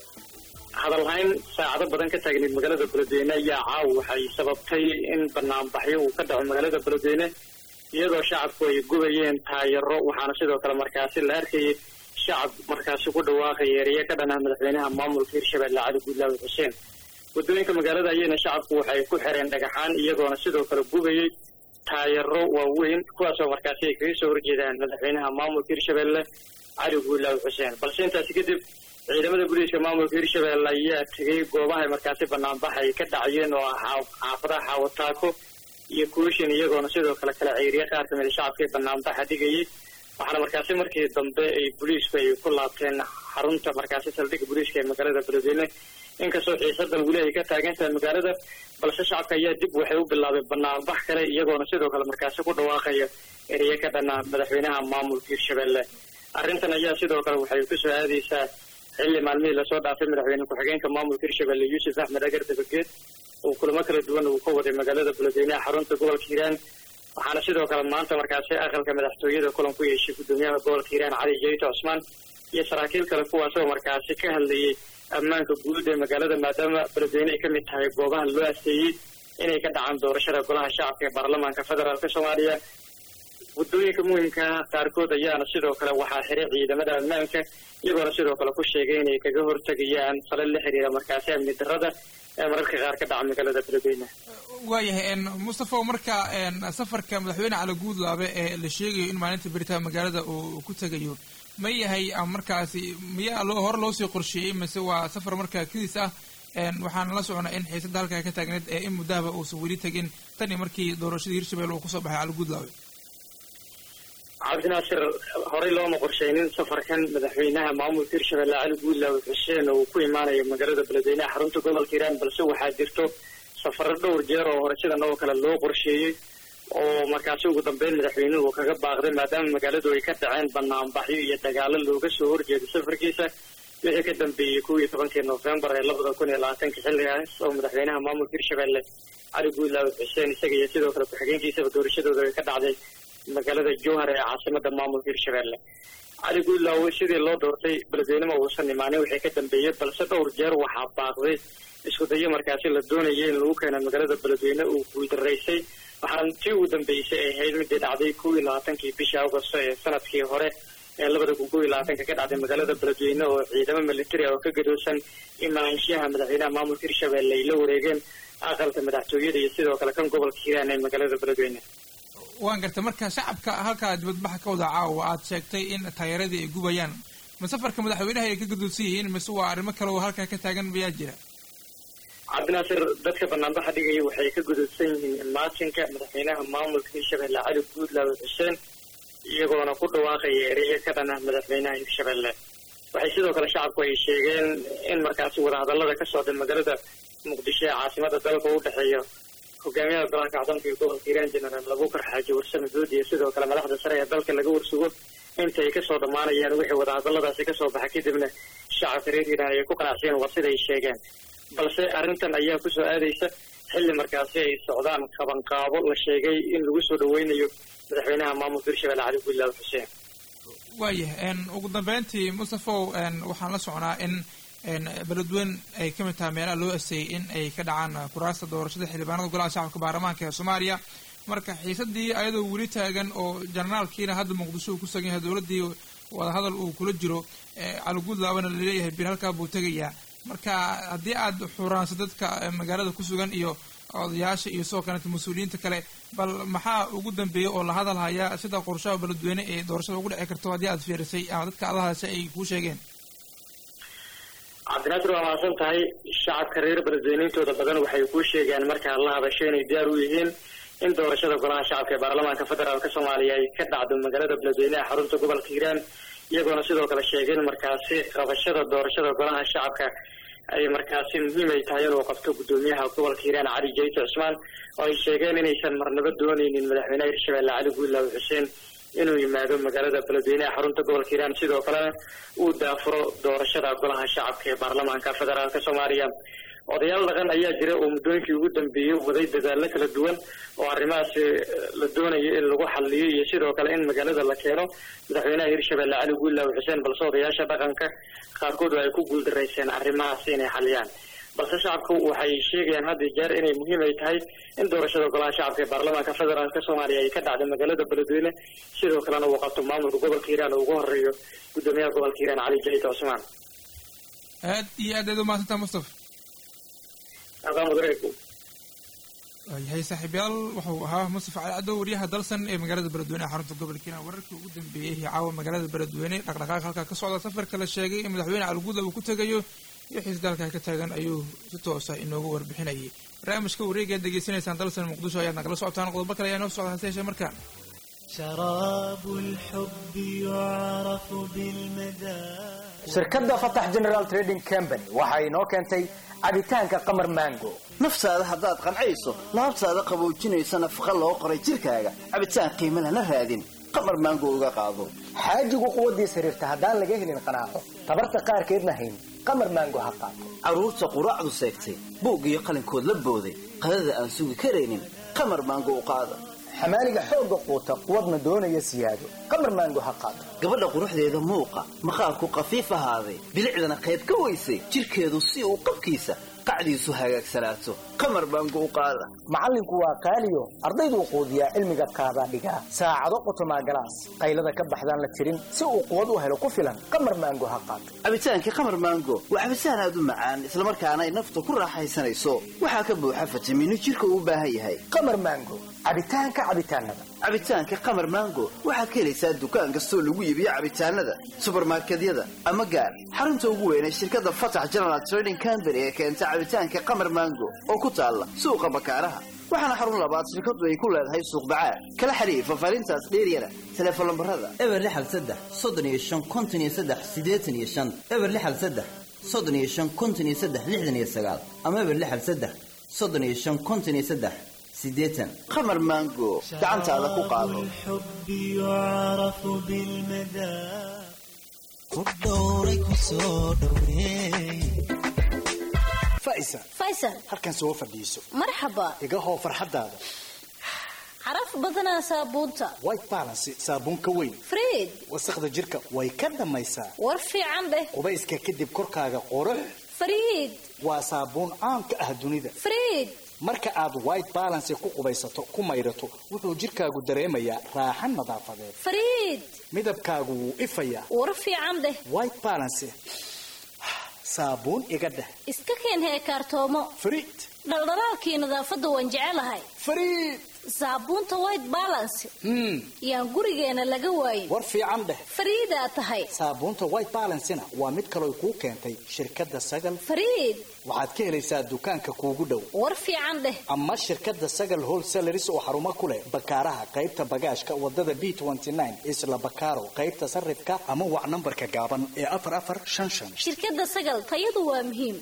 hadalhayn saacado badan ka taagneyd magaalada beledweyne ayaa caawa waxay sababtay in banaanbaxyo uu ka dhaco magaalada beledweyne iyadoo shacabku ay gubayeen taayaro waxaana sidoo kale markaasi la arkayay shacab markaasi ku dhawaaqaya ereyo ka dhanaa madaxweynaha maamulka hirshabelle cali gudlaabe xuseen waddooyinka magaalada ayayna shacabku waxay ku xireen dhagaxaan iyagoona sidoo kale gubayay taayaro waaweyn kuwaasoo markaasi ay kaga soo horjeedaan madaxweynaha maamulka hirshabelle cali gudlaabe xuseen balse intaasi kadib ciidamada booliiska maamulka hirshabelle ayaa tegay goobahay markaasi banaanbax ay ka dhacayeen oo ah xaafadaha xaawataako iyo kuushin iyagoona sidoo kale kala ceeriya qaar kamida shacabkii banaanbaxa dhigayay waxaana markaasi markii dambe ay booliisku ay ku laabteen xarunta markaasi saldhigga booliiska ee magaalada beledweyne inkastoo xiisadan weli ay ka taagan tahay magaalada balse shacabka ayaa dib waxay u bilaabay banaanbax kale iyagoona sidoo kale markaasi ku dhawaaqaya ereye ka dhana madaxweynaha maamulka hirshabelle arrintan ayaa sidoo kale waxay kusoo aadaysaa xilli maalmihii lasoo dhaafay madaxweyne ku-xigeenka maamulka hirshabelle yuusuf axmed agar dabageed uu kulamo kala duwan uu ka waday magaalada beledweynaha xarunta gobolka hiiraan waxaana sidoo kale maanta markaasi aqalka madaxtooyada kulan ku yeeshay guddoomiyaha gobolka hiiraan cali jayto cusmaan iyo saraakiil kale kuwaasoo markaasi ka hadlayay ammaanka guud ee magaalada maadaama beledweyne ay ka mid tahay goobaha loo asteeyey inay ka dhacaan doorashada golaha shacabka ee baarlamaanka federaalka soomaaliya waddooyinka muhimkaa qaarkood ayaana sidoo kale waxaa xiray ciidamada ammaanka iyagoona sidoo kale ku sheegay inay kaga hortegayaan fale la xiriira markaasi amni darrada ee mararka qaar ka dhaca magaalada beledweyne waayahay mustafa marka safarka madaxweyne cali guudlaabe ee la sheegayo in maalinta beritaa magaalada uu ku tegayo ma yahay markaasi miyaa loo hore loosii qorsheeyey mise waa safar markaa kadiis ah waxaana la socnaa in xiisada halkaa ka taagneed ee in muddahaba uusan weli tegin tan iyo markii doorashadii hirshabelle uu kusoo baxay cali guudlaabe cabdinaasir horey looma qorsheynin safarkan madaxweynaha maamulka hirshabelle cali guudlaawe xuseen oo uu ku imaanayo magaalada beledweynaha xarunta gobolka hiiraan balse waxaa jirto safaro dhowr jeer oo hore sidan oo kale loo qorsheeyey oo markaasi ugu dambeyn madaxweynuhu kaga baaqday maadaama magaaladu ay ka dhaceen banaanbaxyo iyo dagaalo looga soo horjeeday safarkiisa wixii ka dambeeyey kow iyo tobankii noofembar ee labada kun iyo labaatanka xilligaas oo madaxweynaha maamulka hirshabelle cali guudlaawe xuseen isaga iyo sidoo kale ku-xigeenkiisaba doorashadooda ay ka dhacday magaalada jowhar ee caasimada maamulka hirshabelle cali guudlaawe sidii loo doortay beledweynema uusan imaanin wixii ka dambeeyey balse dhowr jeer waxaa baaqday isku dayo markaasi la doonayay in lagu keeno magaalada beledweyne uu guuldaraysay waxaana tii ugu dambeysay ay ahayd midii dhacday kow iyo labaatankii bishii augosto ee sanadkii hore ee labada kun kow iyo labaatanka ka dhacday magaalada beledweyne oo ciidamo militari oo ka gadoosan imaanshaha madaxweynaha maamulka hirshabelle ay la wareegeen aqalka madaxtooyada iyo sidoo kale kan gobolka hiiraan ee magaalada beledweyne waan gartay marka shacabka halkaa dibadbaxa ka wada caawa aad sheegtay in taageeradii ay gubayaan ma safarka madaxweynaha ay ka gadoodsan yihiin mise waa arrimo kale oo halkaa ka taagan mayaa jira cabdinaasir dadka banaanbaxa dhigaya waxay ka gudubsan yihiin maatinka madaxweynaha maamulka hirshabelle cali guudlaawe xuseen iyagoona ku dhawaaqaya ereyo ka dhana madaxweynaha hirshabelle waxay sidoo kale shacabku ay sheegeen in markaasi wadahadallada ka socda magaalada muqdisho ee caasimada dalka u dhexeeya hogaamiyaha golaha kacdoonka iyo gobolka hiiraan genaraal abuukar xaaji warsame doodi iyo sidoo kale madaxda sare ee dalka laga warsugo inta ay kasoo dhammaanayaan wixii wadahadalladaasi kasoo baxa kadibna shacabka reer hiiraan ayay ku qanacsiyen war sida ay sheegeen balse arrintan ayaa kusoo aadaysa xilli markaasi ay socdaan qabanqaabo la sheegay in lagu soo dhaweynayo madaxweynaha maamulka hirshabelle cali guudlaawe xuseen waayahay ugu dambeyntii mustafow waxaan la socnaa in beledweyn ay ka mid tahay meelaha loo aseeyey in ay ka dhacaan kuraasta doorashada xildhibaanada golaha shacabka baarlamaanka ee soomaaliya marka xiisadii ayadoo weli taagan oo janaraalkiina hadda muqdisho uu ku sugan yahay dowladdii wadahadal uu kula jiro cali guudlaabana laleeyahay bir halkaa buu tegayaa marka haddii aad xuraanso dadka magaalada ku sugan iyo odayaasha iyo sidoo kaleeta mas-uuliyiinta kale bal maxaa ugu dambeeyey oo la hadal hayaa sida qorshaha beledweyne ee doorashada ugu dhici karto haddii aad fiirisay ama dadka adahase ay kuu sheegeen cabdinaasir waa mahadsan tahay shacabka reer beledweyneyntooda badan waxay kuu sheegaan markaa la hadasho inay diyaar u yihiin in doorashada golaha shacabka ee baarlamaanka federaalka soomaaliya ay ka dhacdo magaalada beledweyneha xarunta gobolka hiiraan iyagoona sidoo kale sheegeen markaasi qabashada doorashada golaha shacabka ay markaasi muhiim ay tahay inuu qabto guddoomiyaha gobolka hiiraan cali jayto cusmaan oo ay sheegeen inaysan marnabo dooneynin madaxweynaha hirshabelle cali guudlaawe xuseen inuu yimaado magaalada beledweyneha xarunta gobolka hiiraan sidoo kalena uu daafuro doorashada golaha shacabka ee baarlamaanka federaalka soomaaliya odayaal dhaqan ayaa jira oo muddooyinkii ugu dambeeyey waday dadaallo kala duwan oo arrimahaasi la doonayo in lagu xaliyo iyo sidoo kale in magaalada la keeno madaxweynaha hirshabelle cali guudlaawe xuseen balse odayaasha dhaqanka qaarkood ay ku guuldarayseen arrimahaasi inay xaliyaan balse shacabku waxay sheegayaan hadda jeer inay muhiim ay tahay in doorashada golaha shacabka ee baarlamaanka federaalka soomaaliya ay ka dhacdo magaalada beledweyne sidoo kalena uu qabto maamulka gobolka hiiraan oo ugu horeeyo guddoomiyaha gobolka hiiraan cali jayto cusmaan aad iyo aad aad umahadsantaa mustafa waayahay saaxiibyaal wuxuu ahaa mustafa cali caddow waryaha dalsan ee magaalada beledweyne ee xarunta gobolka hiiraan wararkii ugu dambeeyey caawa magaalada beledweyne dhaqdhaqaaq halkaa ka socda safarka la sheegay in madaxweyne caliguudla uu ku tegayo iyo xiisda halkaa ka taagan ayuu si toosa inoogu warbixinayay barnaamijka wareegaad degeysanaysaan dalsan muqdisho ayaad nagala socotaan qodobo kale ayaa noo socda hase yeeshee markaan شراب الحب يعرف بالمذاق shirkadda fatax general trading company waxa inoo keentay cabitaanka qamar mango naftaada haddaad qancayso laabtaada qaboojinaysa nafaqa loo qoray jirkaaga cabitaan qiimo lana raadin qamar maango uga qaado xaajigu quwaddiis xiriirta haddaan laga helin qanaaco tabarta qaarkeedna hayn qamar mango ha qaato carruurta quraacdu seegtay buug iyo qalinkood la booday qadada aan sugi karaynin qamar maango u qaada xamaaliga xoogga quuta quwadna doonaya siyaado qamar maango ha qaato gabadha quruxdeeda muuqa maqaarku qafiif ahaaday bilicdana qayb ka weysay jirkeedu si uu qabkiisa qacdiisu hagaagsanaato qamar maango u qaada macallinku waa qaaliyo ardayduu quudiyaa cilmiga qaadaa dhigaa saacado qotomaa galaas qaylada ka baxdaan la tirin si uu quwad u helo ku filan qamar maango ha qaato cabitaankii qamar maango waa cabitaan aad u macaan islamarkaana ay nafta ku raaxaysanayso waxaa ka buuxa fitamiino jirka uu u baahan yahay qamar maango cabitaanka cabitaanada cabitaanka qamar maango waxaad ka helaysaa dukaan kastoo lagu iibiyo cabitaanada subarmarkedyada ama gaar xarunta ugu weyn ee shirkadda fatax general trading company ee keenta cabitaanka qamar maango oo ku taalla suuqa bakaaraha waxaana xarun labaad shirkadu ay ku leedahay suuq bacaad kala xiriir fafaarintaas dheeryana teleefon lambarada eber lixal saddex soddon iyo shan konton iyo saddex siddeetan iyo shan eber lixal saddex soddon iyo shan konton iyo saddex lixdan iyo sagaal ama eber lixal saddex soddon iyo shan konton iyo saddex sideetan qamar maango gacantaada ku qaado الحب يعرف بالمذاق ودورك وصودوي faisa faysal halkan soo fadhiiso marxaba iga hoo farxaddaada caraf badanaa saabuunta white balance saabuun ka weyn friid wasaqda jirka way ka dhammaysaa war fiican dheh qubayska kadib korkaaga qurux friid waa saabuun caan ka ah dunida friid marka aad white balance ku qubaysato ku maydhato wuxuu jirkaagu dareemayaa raaxan nadaafadeed friid midabkaagu wuu ifayaa war fiican dheh white balance saabuun iga dheh iska keen heekaartoomo friid dhaldhalaalkii nadaafadda waan jecelahay friid saabuunta white balance hmm yaan gurigeena laga waayin war fiican dheh fariidaa tahay saabuunta white balancena waa mid kaloo kuu keentay shirkadda sagal fariid waxaad ka helaysaa dukaanka kuugu dhow war fiican dheh ama shirkadda sagal wholesaleris oo xarumo ku leh bakaaraha qaybta bagaashka wadada b isla bakaaro qaybta sarifka ama wac nambarka gaaban ee afar afar shan shan shirkadda sagal tayadu waa muhiim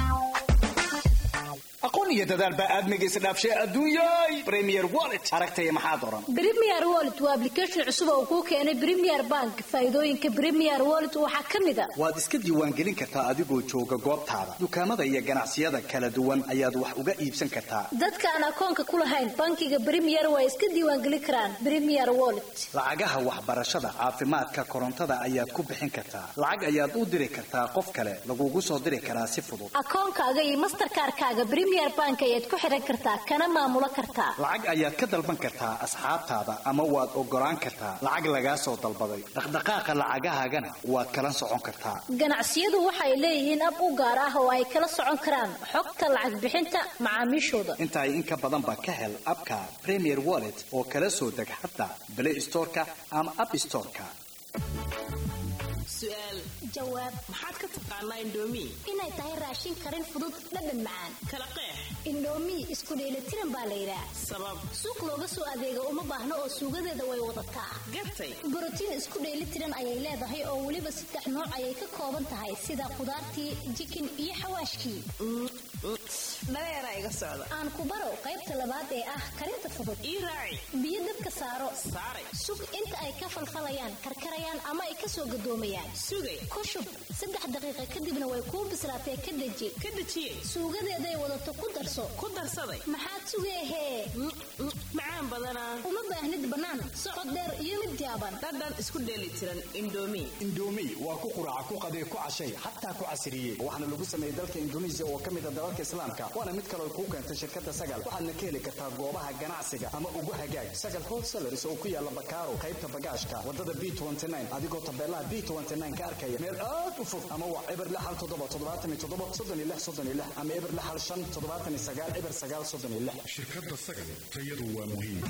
aqoon iyo dadaal baa aadmiga isdhaafshay adduunyay premier wallet aragtaya maxaad oran premier wallet waa application cusub oo kuu keenay premier bank faa'iidooyinka premier wallet waxaa ka mid a waad iska diiwaangelin kartaa adigoo jooga goobtaada dukaamada iyo ganacsiyada kala duwan ayaad wax uga iibsan kartaa dadka aan akoonka ku lahayn bankiga premier waa iska diiwaangelin karaan premier wallet lacagaha waxbarashada caafimaadka korontada ayaad ku bixin kartaa lacag ayaad u diri kartaa qof kale lagugu soo diri karaa si fudud akoonkaaga iyo masterkaarkaaga premier bank ayaad ku xiran kartaa kana maamulo kartaa lacag ayaad ka dalban kartaa asxaabtaada ama waad ogolaan kartaa lacag lagaa soo dalbaday dhaqdhaqaaqa lacagahaagana waad kala socon kartaa ganacsiyadu waxay leeyihiin ab u gaar ah oo ay kala socon karaan xogta lacag bixinta macaamiishooda inta ay in ka badanba ka hel abka premier wallet oo kala soo deg hadda play storeka ama app storeka su'aal jawaab maxaad ka taqaanaa indhoomi inay tahay raashin karin fudud dhadhan macaan kala qeex indhoomi isku dheelitiran baa la yidhaah sabab suuq looga soo adeega uma baahno oo suugadeeda way wadataa gartay borotiin isku dheelitiran ayay leedahay oo weliba saddex nooc ayay ka kooban tahay sida khudaartii jikin iyo xawaashkii dhareeraa iga socda aan ku baro qaybta labaad ee ah karinta fudud ii raaci biyo dabka saaro saaray sug inta ay ka falfalayaan karkarayaan ama ay kasoo gadoomayaan sugay ku shub saddex daqiiqa kadibna way kuu bislaatee ka deji ka dejiyey suugadeeday wadato ku darso ku darsaday maxaad sugeehee macaan badanaa uma baahnid bannaan socod dheer iyo mid jaaban dhadhan isku dheelitiran indhoomi indoomi waa ku quraaca ku qadee ku cashay xataa ku casiriyey waxaana lagu sameeyey dalka induneisiya oo ka mid a dalalka islaamka waana mid kaloo kuu keentay shirkadda sagal waxaadna ka heli kartaa goobaha ganacsiga ama ugu hagaag sagal wholesaleris oo ku yaala bakaaro qaybta bagaashka wadada b adigoo tabeelaha b ka arkaya meel aad u fog ama waa eber lix hal toddoba toddobaatan iyo toddoba soddon iyo lix soddon iyo lix ama eber lix hal shan toddobaatan iyo sagaal eber sagaal soddon iyo lix shirkadda sagal tayadu waa muhiim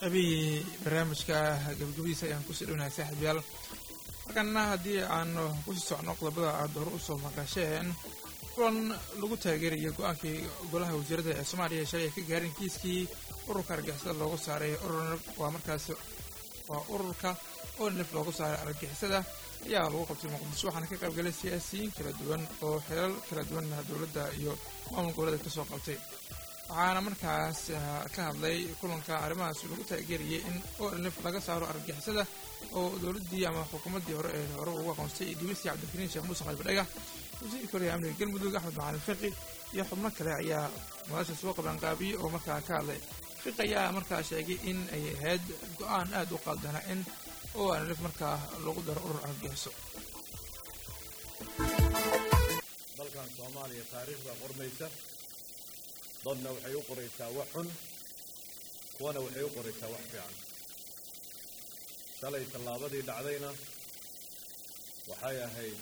qabihii barnaamijka gabagabadiisa ayaan kusii dhownahay saaxiibyaal markana haddii aanu kusii socno qodobada aada hore usoo maqasheen kulan lagu taageerayo go-aankii golaha wasiirada ee soomaaliya shalay ay ka gaareen kiiskii ururka argixisada loogu saaray urur waa markaas waa ururka onlif loogu saaray argixisada ayaa lagu qabtay muqdisho waxaana ka qaybgalay siyaasiyiin kala duwan oo xeelal kala duwanna dowladda iyo maamul goboleeda kasoo qabtay waxaana markaas ka hadlay kulanka arrimahaas lagu taageerayay in onlif laga saaro argixisada oo dowladdii ama xukuumaddii hore ee hore ugu aqoonsay dhibisi cabdikariin sheekh muuse qalbidhaga wasiirka hore amniga galmudug axmed macalin fiqi iyo xubno kale ayaa madasha soo qabanqaabiyey oo markaa ka hadlay fiqi ayaa markaa sheegay in ay ahayd go-aan aada u qaaldana in onlif markaa lagu daro urur argagixiso dalkan soomaaliya taariikhda qormaysa dadna waxay u qoraysaa wax xun kuwana waxay u qoraysaa wax fiican shalay tallaabadii dhacdayna waxay ahayd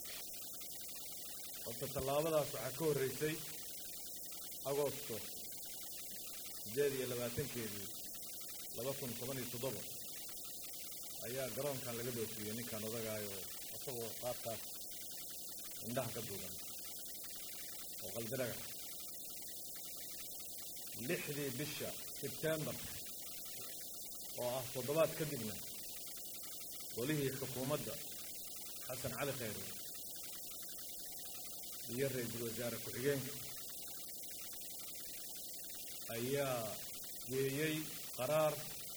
horta tallaabadaas waxaa ka horraysay agoosto siddeed iyo labaatankeedii laba kun toban iyo toddoba ayaa garoonkan laga dhoofiyey ninkan odagaayoo isagoo qaabkaas indhaha ka duugan oo qalbidhaga lixdii bisha sebtembar oo ah toddobaad kadibna golihii xukuumadda xasan cali khayre iyo ra-iisul wasaare ku-xigeenka ayaa geeyey qaraar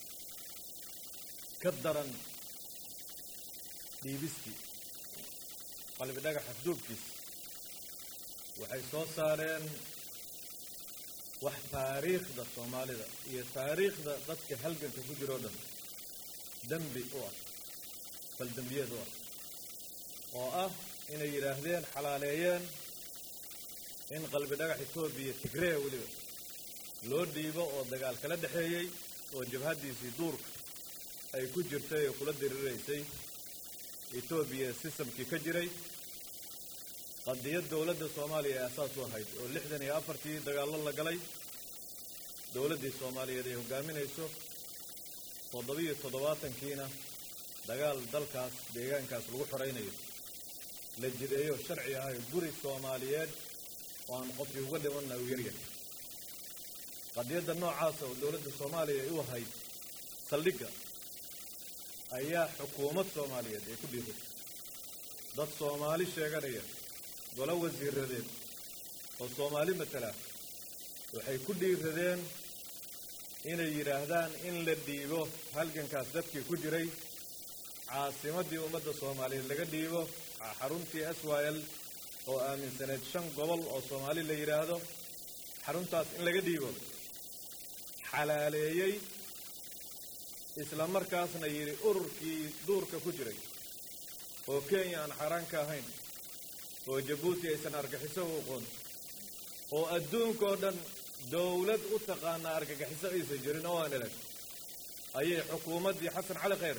ka daran dhiibistii qalbi dhagax afduubkiis waxay soo saareen wax taariikhda soomaalida iyo taariikhda dadka halganka ku jiroo dhan dembi u ah baldembiyeed u ah oo ah inay yidhaahdeen xalaaleeyeen in qalbi dhagax etoobiya tigreya weliba loo dhiibo oo dagaal kala dhexeeyey oo jabhaddiisii duurka ay ku jirtay oo kula diriraysay etoobiya sistamkii ka jiray qadiyad dowladda soomaaliya ee asaas u ahayd oo lixdan iyo afartii dagaallo la galay dowladdii soomaaliyeed ay hogaaminayso toddobiyo toddobaatankiina dagaal dalkaas deegaankaas lagu xoraynayo la jideeyo sharci ahayo guri soomaaliyeed oo aan qofkii uga dhimanna u yaryahay qadiyadda noocaasa oo dowladda soomaaliya ay u ahayd saldhigga ayaa xukuumad soomaaliyeed ay ku dhiiratay dad soomaali sheeganaya golo wasiiradeed oo soomaali matala waxay ku dhiiradeen inay yidhaahdaan in la dhiibo halgankaas dadkii ku jiray caasimaddii ummadda soomaaliyeed laga dhiibo xaruntii s y l oo aaminsaneed shan gobol oo soomaali la yidhaahdo xaruntaas in laga dhiibo xalaaleeyey isla markaasna yidhi ururkii duurka ku jiray oo kenya aan xaaraan ka ahayn oo jabuuti aysan argaxiso u aqoon oo adduunka oo dhan dowlad u taqaanaa argagaxiso aysan jirin oo aan elag ayay xukuumaddii xasan cali khayr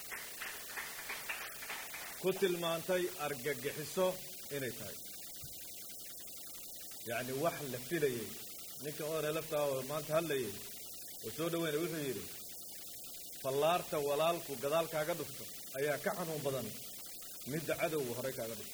ku tilmaantay argagixiso inay tahay yacni wax la filayay ninka oone laftaa oo maanta hadlayay oo soo dhaweynaya wuxuu yidhi fallaarta walaalku gadaal kaaga dhufto ayaa ka xanuun badan midda cadowga horey kaaga dhufto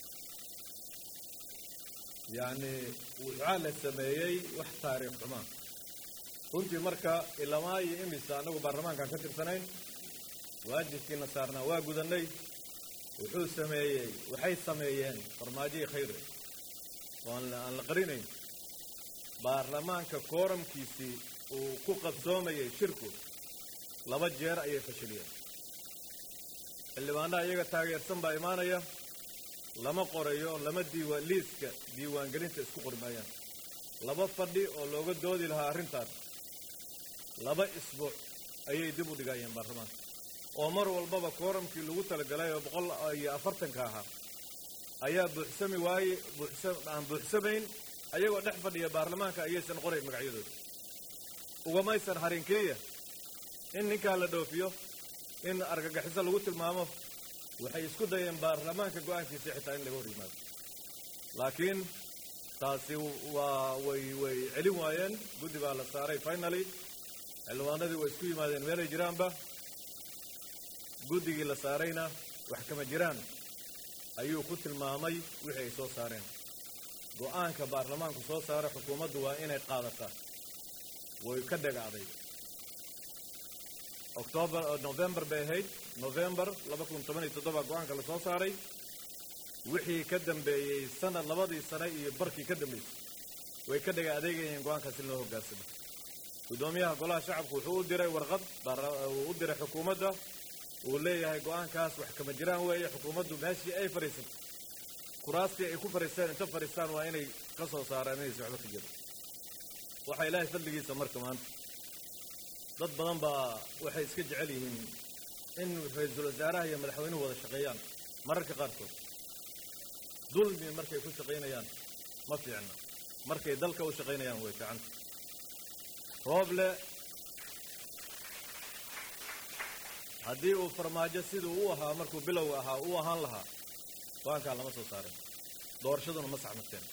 yacni waxaa la sameeyey wax taariikh xumaa runtii marka ilamaa iyo imisa annagu baarlamaankaan ka tirsanayn waajibkiina saarnaa waa gudannay wuxuu sameeyey waxay sameeyeen farmaajihii khayre oo aan aan la qarinayn baarlamaanka kooramkiisii uu ku qabsoomayay shirku laba jeer ayay fashiliyeen xildhibaanaha iyaga taageersan baa imaanaya lama qorayo lama diiwa liiska diiwaangelinta isku qori maayaan laba fadhi oo looga doodi lahaa arrintaas laba isbuuc ayay dib u dhigayeen baarlamaanka oo mar walbaba kooramkii lagu talagalay oo boqol iyo afartanka ahaa ayaa buuxsami waaye buuxsa aan buuxsamayn ayagoo dhex fadhiya baarlamaanka ayaysan qorayn magacyadooda ugamaysan harin keliya in ninkaa la dhoofiyo in argagaxiso lagu tilmaamo waxay isku dayeen baarlamaanka go-aankiisa xitaa in laga hor yimaado laakiin taasi waa way way celin waayeen guddi baa la saaray finaly xildhibaanadii way isku yimaadeen meelay jiraanba guddigii la saarayna wax kama jiraan ayuu ku tilmaamay wixii ay soo saareen go'aanka baarlamaanku soo saara xukuumaddu waa inay qaadataa way ka dhagacday octoobar november bay ahayd november laba kun toban iyo toddoba go'aanka la soo saaray wixii ka dambeeyey sanad labadii sane iyo barkii ka dambeysay way ka dhaga adeegayeen go'aankaas in loo hoggaansamo guddoomiyaha golaha shacabku wuxuu u diray warqad uu u diray xukuumadda uu leeyahay go'aankaas wax kama jiraan weeye xukuumaddu meeshii ay fadhiisato kuraastii ay ku fadhiisteen inta fadhiistaan waa inay ka soo saaraan inaysa waxba ka jiro waxaa ilaahay fadligiisa marka maanta dad badan baa waxay iska jecel yihiin in ra-iisul wasaaraha iyo madaxweynuhu wada shaqeeyaan mararka qaarkood dulmi markay ku shaqaynayaan ma fiicna markay dalka u shaqaynayaan way fiicanta rooble haddii uu farmaajo siduu u ahaa markuu bilowga ahaa u ahaan lahaa go-aankaa lama soo saarin doorashaduna ma saxmateen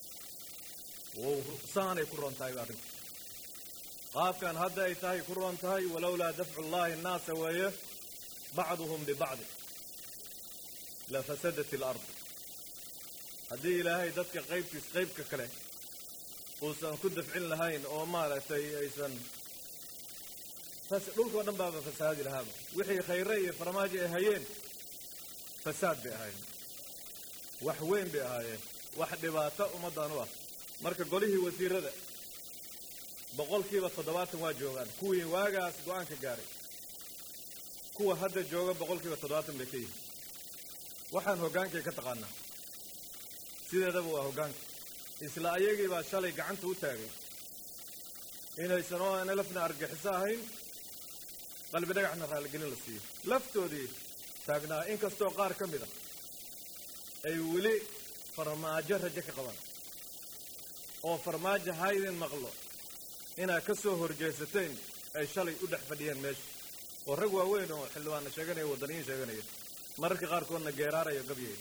saanay ku roon tahay arrinta qaabkan hadda ay tahay ku roon tahay walowlaa dafcu llahi annaasa weeye bacduhum bibacdi la fasadat ilardu haddii ilaahay dadka qaybtiis qaybka kale uusan ku dafcin lahayn oo maaragtay aysan dhulkao dhan baaba fasaadi lahaaba wixii khayre iyo farmaajo ay hayeen fasaad bay ahaayeen wax weyn bay ahaayeen wax dhibaato ummaddan u ah marka golihii wasiirada boqolkiiba toddobaatan waa joogaan kuwii waagaas go-aanka gaaray kuwa hadda jooga boqolkiiba toddobaatan bay ka yihiin waxaan hoggaankay ka taqaanaa sideedaba waa hoggaanka isla ayagii baa shalay gacanta u taagay inaysan oo aan lafna argaxiso ahayn qalbi dhagaxna raaligelin la siiyo laftoodii taagnaa inkastoo qaar ka mid a ay weli farmaajo rajo ka qabaan oo farmaajo haydin maqlo inaad ka soo horjeesateen ay shalay u dhex fadhiyeen meesha oo rag waaweyn oo xildhibaanna sheeganaya waddaniyiin sheeganaya mararka qaarkoodna geeraaraya gabyaya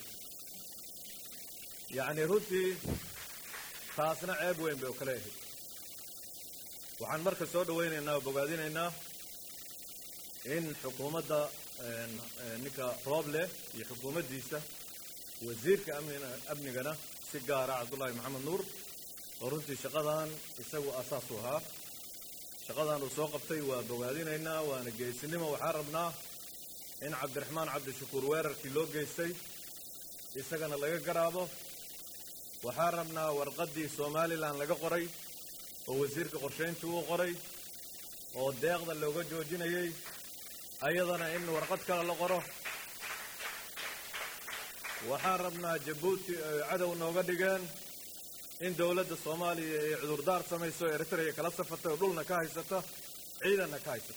yacni runtii taasna ceeb weyn bay oo kale ahayd waxaan marka soo dhawaynaynaa oo bogaadinaynaa in xukuumadda ninka rooble iyo xukuumaddiisa wasiirka amnina amnigana si gaara cabdullaahi maxamed nuur oo runtii shaqadan isagu asaas u ahaa shaqadan uu soo qabtay waa bogaadinaynaa waana geesinimo waxaan rabnaa in cabdiraxmaan cabdishakuur weerarkii loo geystay isagana laga garaabo waxaan rabnaa warqaddii somalilan laga qoray oo wasiirka qorshayntii uu qoray oo deeqda looga joojinayay ayadana in warqad kale la qoro waxaan rabnaa jabuuti ay cadow nooga dhigeen in dowladda soomaaliya ay cudurdaar samayso eritrea kala safatay oo dhulna ka haysata ciidanna ka haysata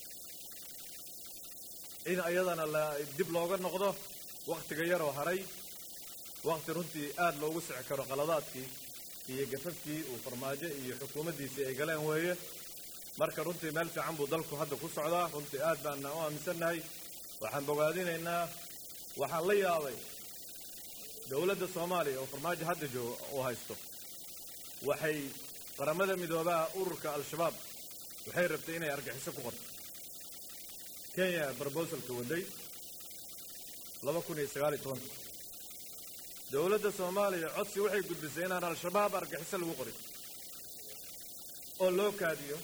in ayadana la dib looga noqdo wakhtiga yaroo haray wakhti runtii aad loogu sixi karo qaladaadkii iyo gafafkii uu farmaajo iyo xukuumaddiisii ay galeen weeye marka runtii meel fiican buu dalku hadda ku socdaa runtii aad baana u aaminsannahay waxaan bogaadinaynaa waxaan la yaabay dowladda soomaaliya oo farmaajo hadda jooga oo haysto waxay qaramada midoobaha ururka al-shabaab waxay rabtay inay argaxiso ku qorto kenya brobosalka waday laba kun iyo sagaal iyo tobanka dowladda soomaaliya codsi waxay gudbisay inaan al-shabaab argaxiso lagu qorin oo loo kaadiyo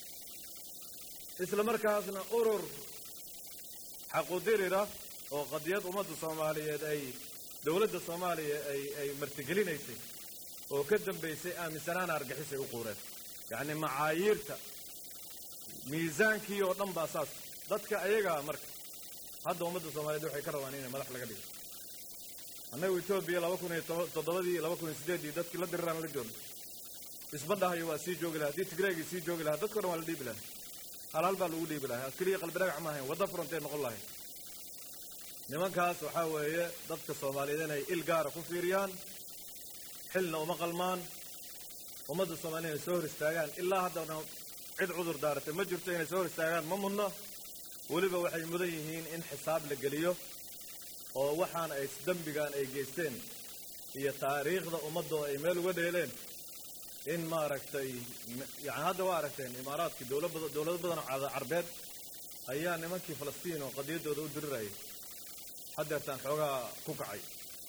isla markaasna urur xaqudirira oo qadiyad ummadda soomaaliyeed ay dowladda soomaaliya ay ay martigelinaysay oo ka dambaysay aaminsanaana argixisay u quureen yacni macaayiirta miisaankii oo dhan baa saas dadka ayagaa marka hadda ummadda soomaaliyeed waxay ka rabaan inay madax laga dhigo annagu etoobiya laba kun iyo toddobadii laba kun iyo siddeeddii dadkii la diriraan la joogno isma dhahayo waa sii joogi lahaa haddii tigreegii sii joogi lahaa dadko dhan waa la dhiibi lahaa hal hal baa lagu dhiibi lahaa keliya qalbi dhagax ma ahayn wadda furantay noqon lahayn nimankaas waxaa weeye dadka soomaaliyeed inay il gaara ku fiiriyaan xilna uma qalmaan ummadda soomaaliyed inay soo hor istaagaan ilaa haddana cid cudur daaratay ma jirto inay soo hor istaagaan ma mudno weliba waxay mudan yihiin in xisaab la geliyo oo waxaan ay dembigan ay geysteen iyo taariikhda ummadoo ay meel uga dheeleen in maaragtay yani hadda waa aragteen imaaraadkii dowlad badan dowlado badan oo cada- carbeed ayaa nimankii falastiin oo qadiyaddooda u dirirayay haddeertaan xoogaa ku kacay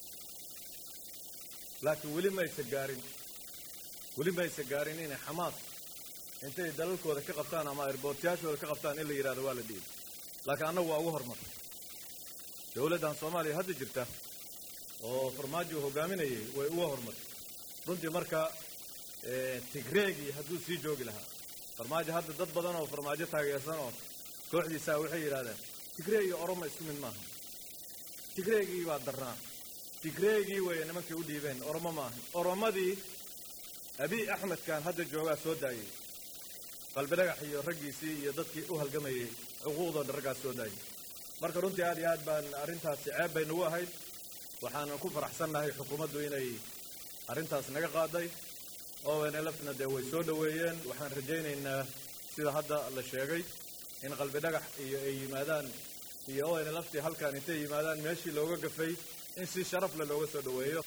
laakiin weli maysa gaarin weli maysa gaarin inay xamaas intay dalalkooda ka qabtaan ama airboortyaashooda ka qabtaan in la yidhahdo waa la dhiibi laakiin annagu waa ugu hormar dowladdan soomaaliya hadda jirta oo farmaajo hogaaminayay way uga hormartay runtii marka eh, tigreegii hadduu sii joogi lahaa farmaajo hadda dad badan oo farmaajo taageersan oo kooxdiisaa waxay yidhahdeen tigreeg iyo oromo isku mid maaha tigreegii baa darnaa tigreegii way nimankii u dhiibeen oromo maaha oromadii abiy axmedkan hadda joogaa soo daayey qalbi dhagax iyo raggiisii iyo dadkii u halgamayay xuquuqdooda raggaas soo daayey marka runtii aad iyo aad baan arrintaasi ceeb bay nagu ahayd waxaanan ku faraxsannahay xukuumaddu inay arrintaas naga qaaday onlfna dee way soo dhoweeyeen waxaan rajaynaynaa sida hadda la sheegay in qalbi dhagax iyo ay yimaadaan iyo onlftii halkan intay yimaadaan meeshii looga gafay in si sharaf leh looga soo dhoweeyo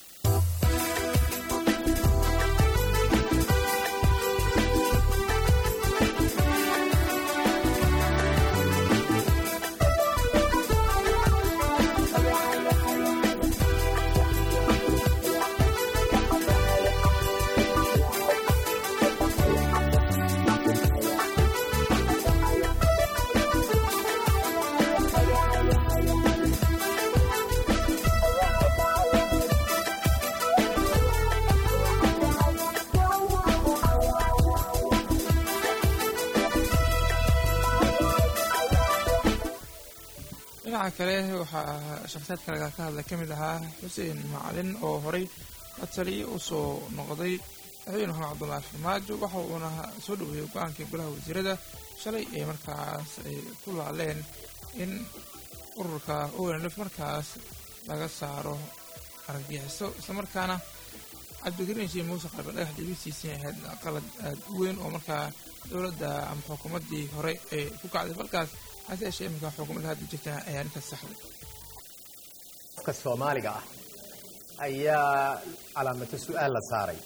dhinaca kale waxaa shakhsiyaadka laga ka hadlay ka mid ahaa xuseen macalin oo horay la taliye u soo noqday madaxweyne maxamed cabdullaahi farmaajo waxa uuna soo dhoweeyey go-aankii golaha wasiirada shalay ee markaas ay ku laaleen in ururka onlf markaas laga saaro argagixiso islamarkaana cabdikariin shii muuse qalbe dhagax dibisiisii ahayd qalad aad u weyn oo markaa dowladda ama xukuumaddii hore ay ku kacday falkaas hase yeeshee iminka xukuumadda hadda jirta ayaa ninkaas saxday qofka soomaaliga ah ayaa calaamato su-aal la saaray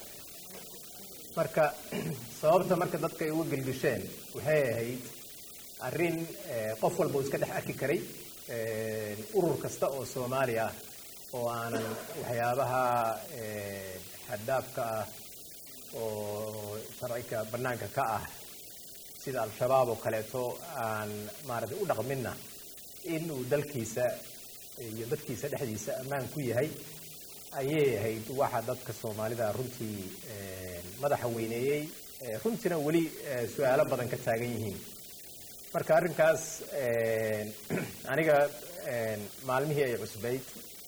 marka sababta marka dadka ay uga gelgisheen waxay ahayd arrin eh, qof walba uu iska dhex arki karay eh, urur kasta oo soomaali ah oo aanan waxyaabaha eh, xaddaafka ah oo sharciga bannaanka ka ah sida al-shabaab oo kaleeto aan maaragtay u dhaqminna in uu dalkiisa iyo dadkiisa dhexdiisa ammaan ku yahay ayay ahayd waxa dadka soomaalida runtii eh, madaxa weyneeyey eh, runtiina weli eh, su-aalo badan ka taagan yihiin marka arrinkaas eh, aniga eh, maalmihii ay cusbayd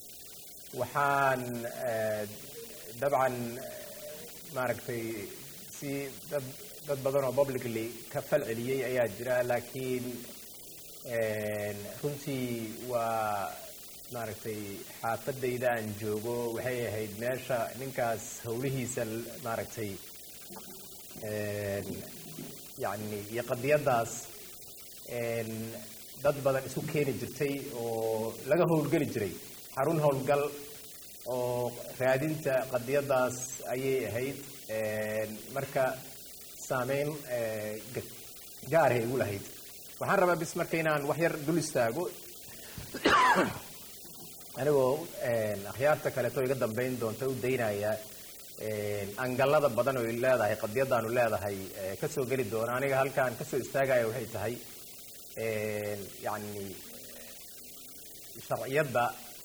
waxaan eh, dabcan maaragtay si dad dad badan oo publicly ka fal celiyey ayaa jira laakiin runtii waa maaragtay xaafadayda aan joogo waxay ahayd meesha ninkaas howlihiisa maaragtay yani iyo qadiyadaas dad badan isu keeni jirtay oo laga howlgeli jiray xarun howlgal oo raadinta qadiyadaas ayay ahayd marka saameyn gaarhay igu lahayd waxaan rabaa bis marka inaan wax yar dul istaago anigoo akhyaarta kaleeto iga dambeyn doonta u daynaya angalada badan oo leedahay qadiyadaanu leedahay kasoo geli doona aniga halkaan kasoo istaagaya waxay tahay yani sharciyadda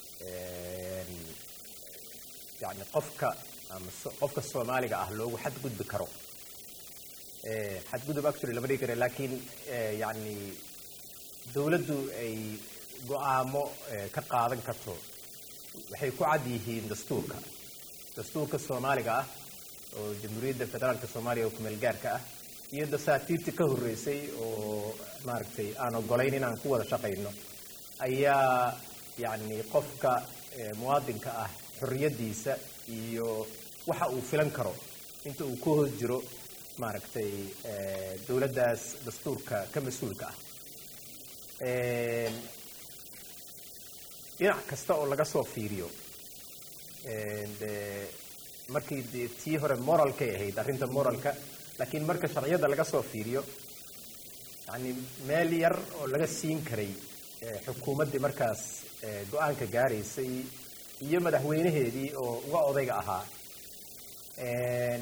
yani qofka ama qofka soomaaliga ah loogu xadgudbi karo xadgudub actually lama dhigi kara laakiin yani dawladdu ay go-aamo ka qaadan karto waxay ku cad yihiin dastuurka dastuurka soomaaliga ah oo jamhuuriyadda federaalka soomaaliya oo kumeel gaarka ah iyo dasaatiirtii ka horreysay oo maaragtay aan ogolayn inaan ku wada shaqayno ayaa yani qofka muwaadinka ah xorriyaddiisa iyo waxa uu filan karo inta uu ku hoos jiro maaragtay dawladdaas dastuurka ka mas-uulka ah dhinac kasta oo laga soo fiiriyo de markii dee tii hore moralkay ahayd arrinta moralka laakiin marka sharciyada laga soo fiiriyo yacni meel yar oo laga siin karay eh, xukuumaddii markaas eh, go-aanka gaaraysay iyo madaxweynaheedii oo uga odayga ahaa Een,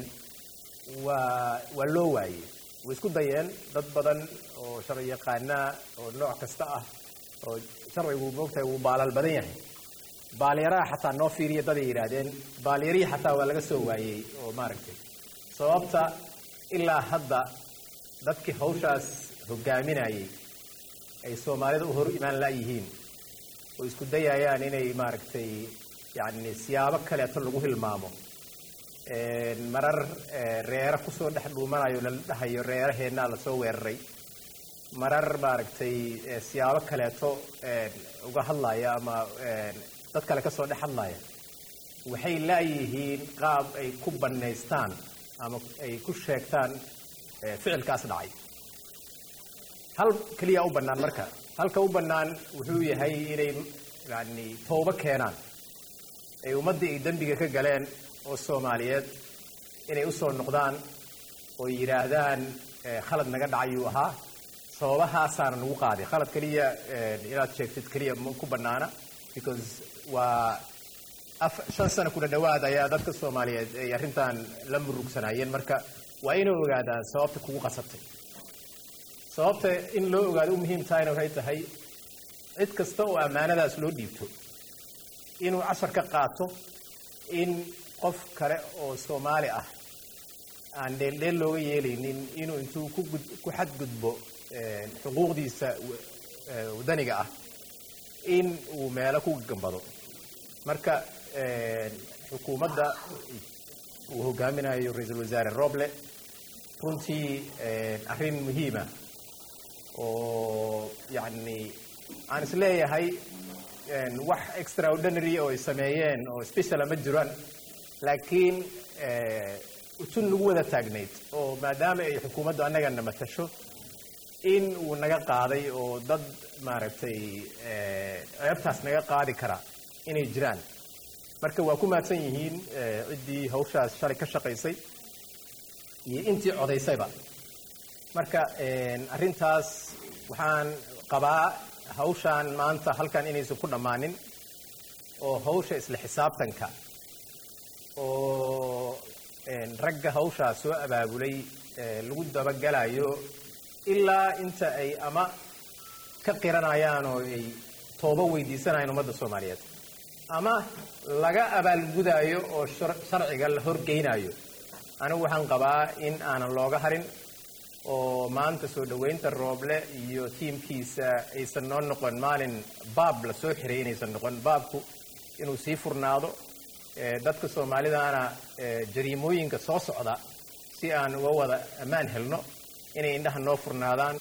waa waa loo waayey way isku dayeen dad badan oo sharci yaqaanaa oo nooc kasta ah oo sharcigu moogtahay wuu baalal badan yahay baalyaraha xataa noo fiiriya daday yidhaahdeen baalyarihii xataa waa laga soo waayey oo maaragtay sababta ilaa hadda dadkii hawshaas hogaaminayay ay soomaalida u hor imaan la'yihiin oo isku dayayaan inay maaragtay yacni siyaabo kaleeto lagu hilmaamo Een, marar eh, reere kusoo dhex dhuumanayo la dhahayo reeraheennaa lasoo weeraray marar maaragtay eh, siyaabo kaleeto een, uga hadlaya ama een, dad kale kasoo dhex hadlaya waxay laayihiin qaab ay ku bannaystaan ama ay ku sheegtaan eh, ficilkaas dhacay hal keliya u bannaan marka halka u bannaan wuxuu yahay inay yani toobo keenaan ay ummaddii ay dembiga ka galeen oo soomaaliyeed inay usoo noqdaan oo yidhaahdaan eh, khalad naga dhacayuu ahaa sababahaasaana nagu qaaday khalad keliya eh, inaad sheegtid keliya ma ku bannaana because waa af shan sano kuna dhowaad ayaa dadka soomaaliyeed ay arrintan la murugsanaayeen marka waa inay ogaadaan sababta kugu qasabtay sababta in loo ogaado u muhiim tahayna waxay tahay cid kasta oo ammaanadaas loo dhiibto inuu cashar ka qaato in qof kale oo soomaali ah aan dheeldheel looga yeelaynin inuu intuu ku gud ku xadgudbo eh, xuquuqdiisa wa- eh, wadaniga ah in uu meelo ku gambado marka eh, xukuumadda uu hogaaminayo ra-iisul wasaare roble runtii eh, arrin muhiima oo yacni aan isleeyahay een, wax extraordinary oo ay sameeyeen oo speciala ma jiraan laakiin eh, utun nagu wada taagnayd oo maadaama ay xukuumaddu annagana matasho in uu naga qaaday oo dad maaragtay eh, ceebtaas naga qaadi kara inay jiraan marka waa ku mahadsan yihiin eh, ciddii hawshaas shalay ka shaqaysay iyo intii codaysayba marka een, arrintaas waxaan qabaa hawshaan maanta halkan inaysan ku dhammaanin oo hawsha isla xisaabtanka oo een, ragga hawshaas soo abaabulay ee, lagu dabagalayo ilaa inta ay ama ka qiranayaan oo ay toobo weydiisanayaan ummadda soomaaliyeed ama laga abaalgudaayo oo shar- sharciga la horgeynayo anigu waxaan qabaa in aanan looga harin oo maanta soo dhoweynta rooble iyo tiimkiisa aysan noo noqon maalin baab la soo xiray inaysan noqon baabku inuu sii furnaado ee, dadka soomaalidana ee, jariimooyinka soo socda si aan uga wada ammaan helno inay indhaha noo furnaadaan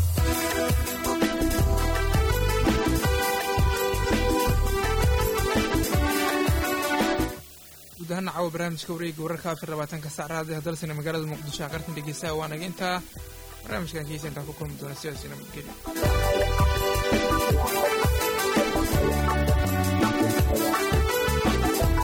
guud ahaan caawa barnaamijka wareegga wararka afar labaatanka sac raadiyaha dalsina magaalada muqdisho aqartan dhegeystaha waa naga intaa barnaamijkan kiisa intaan ku kulmi doona sidaas nabadgelyo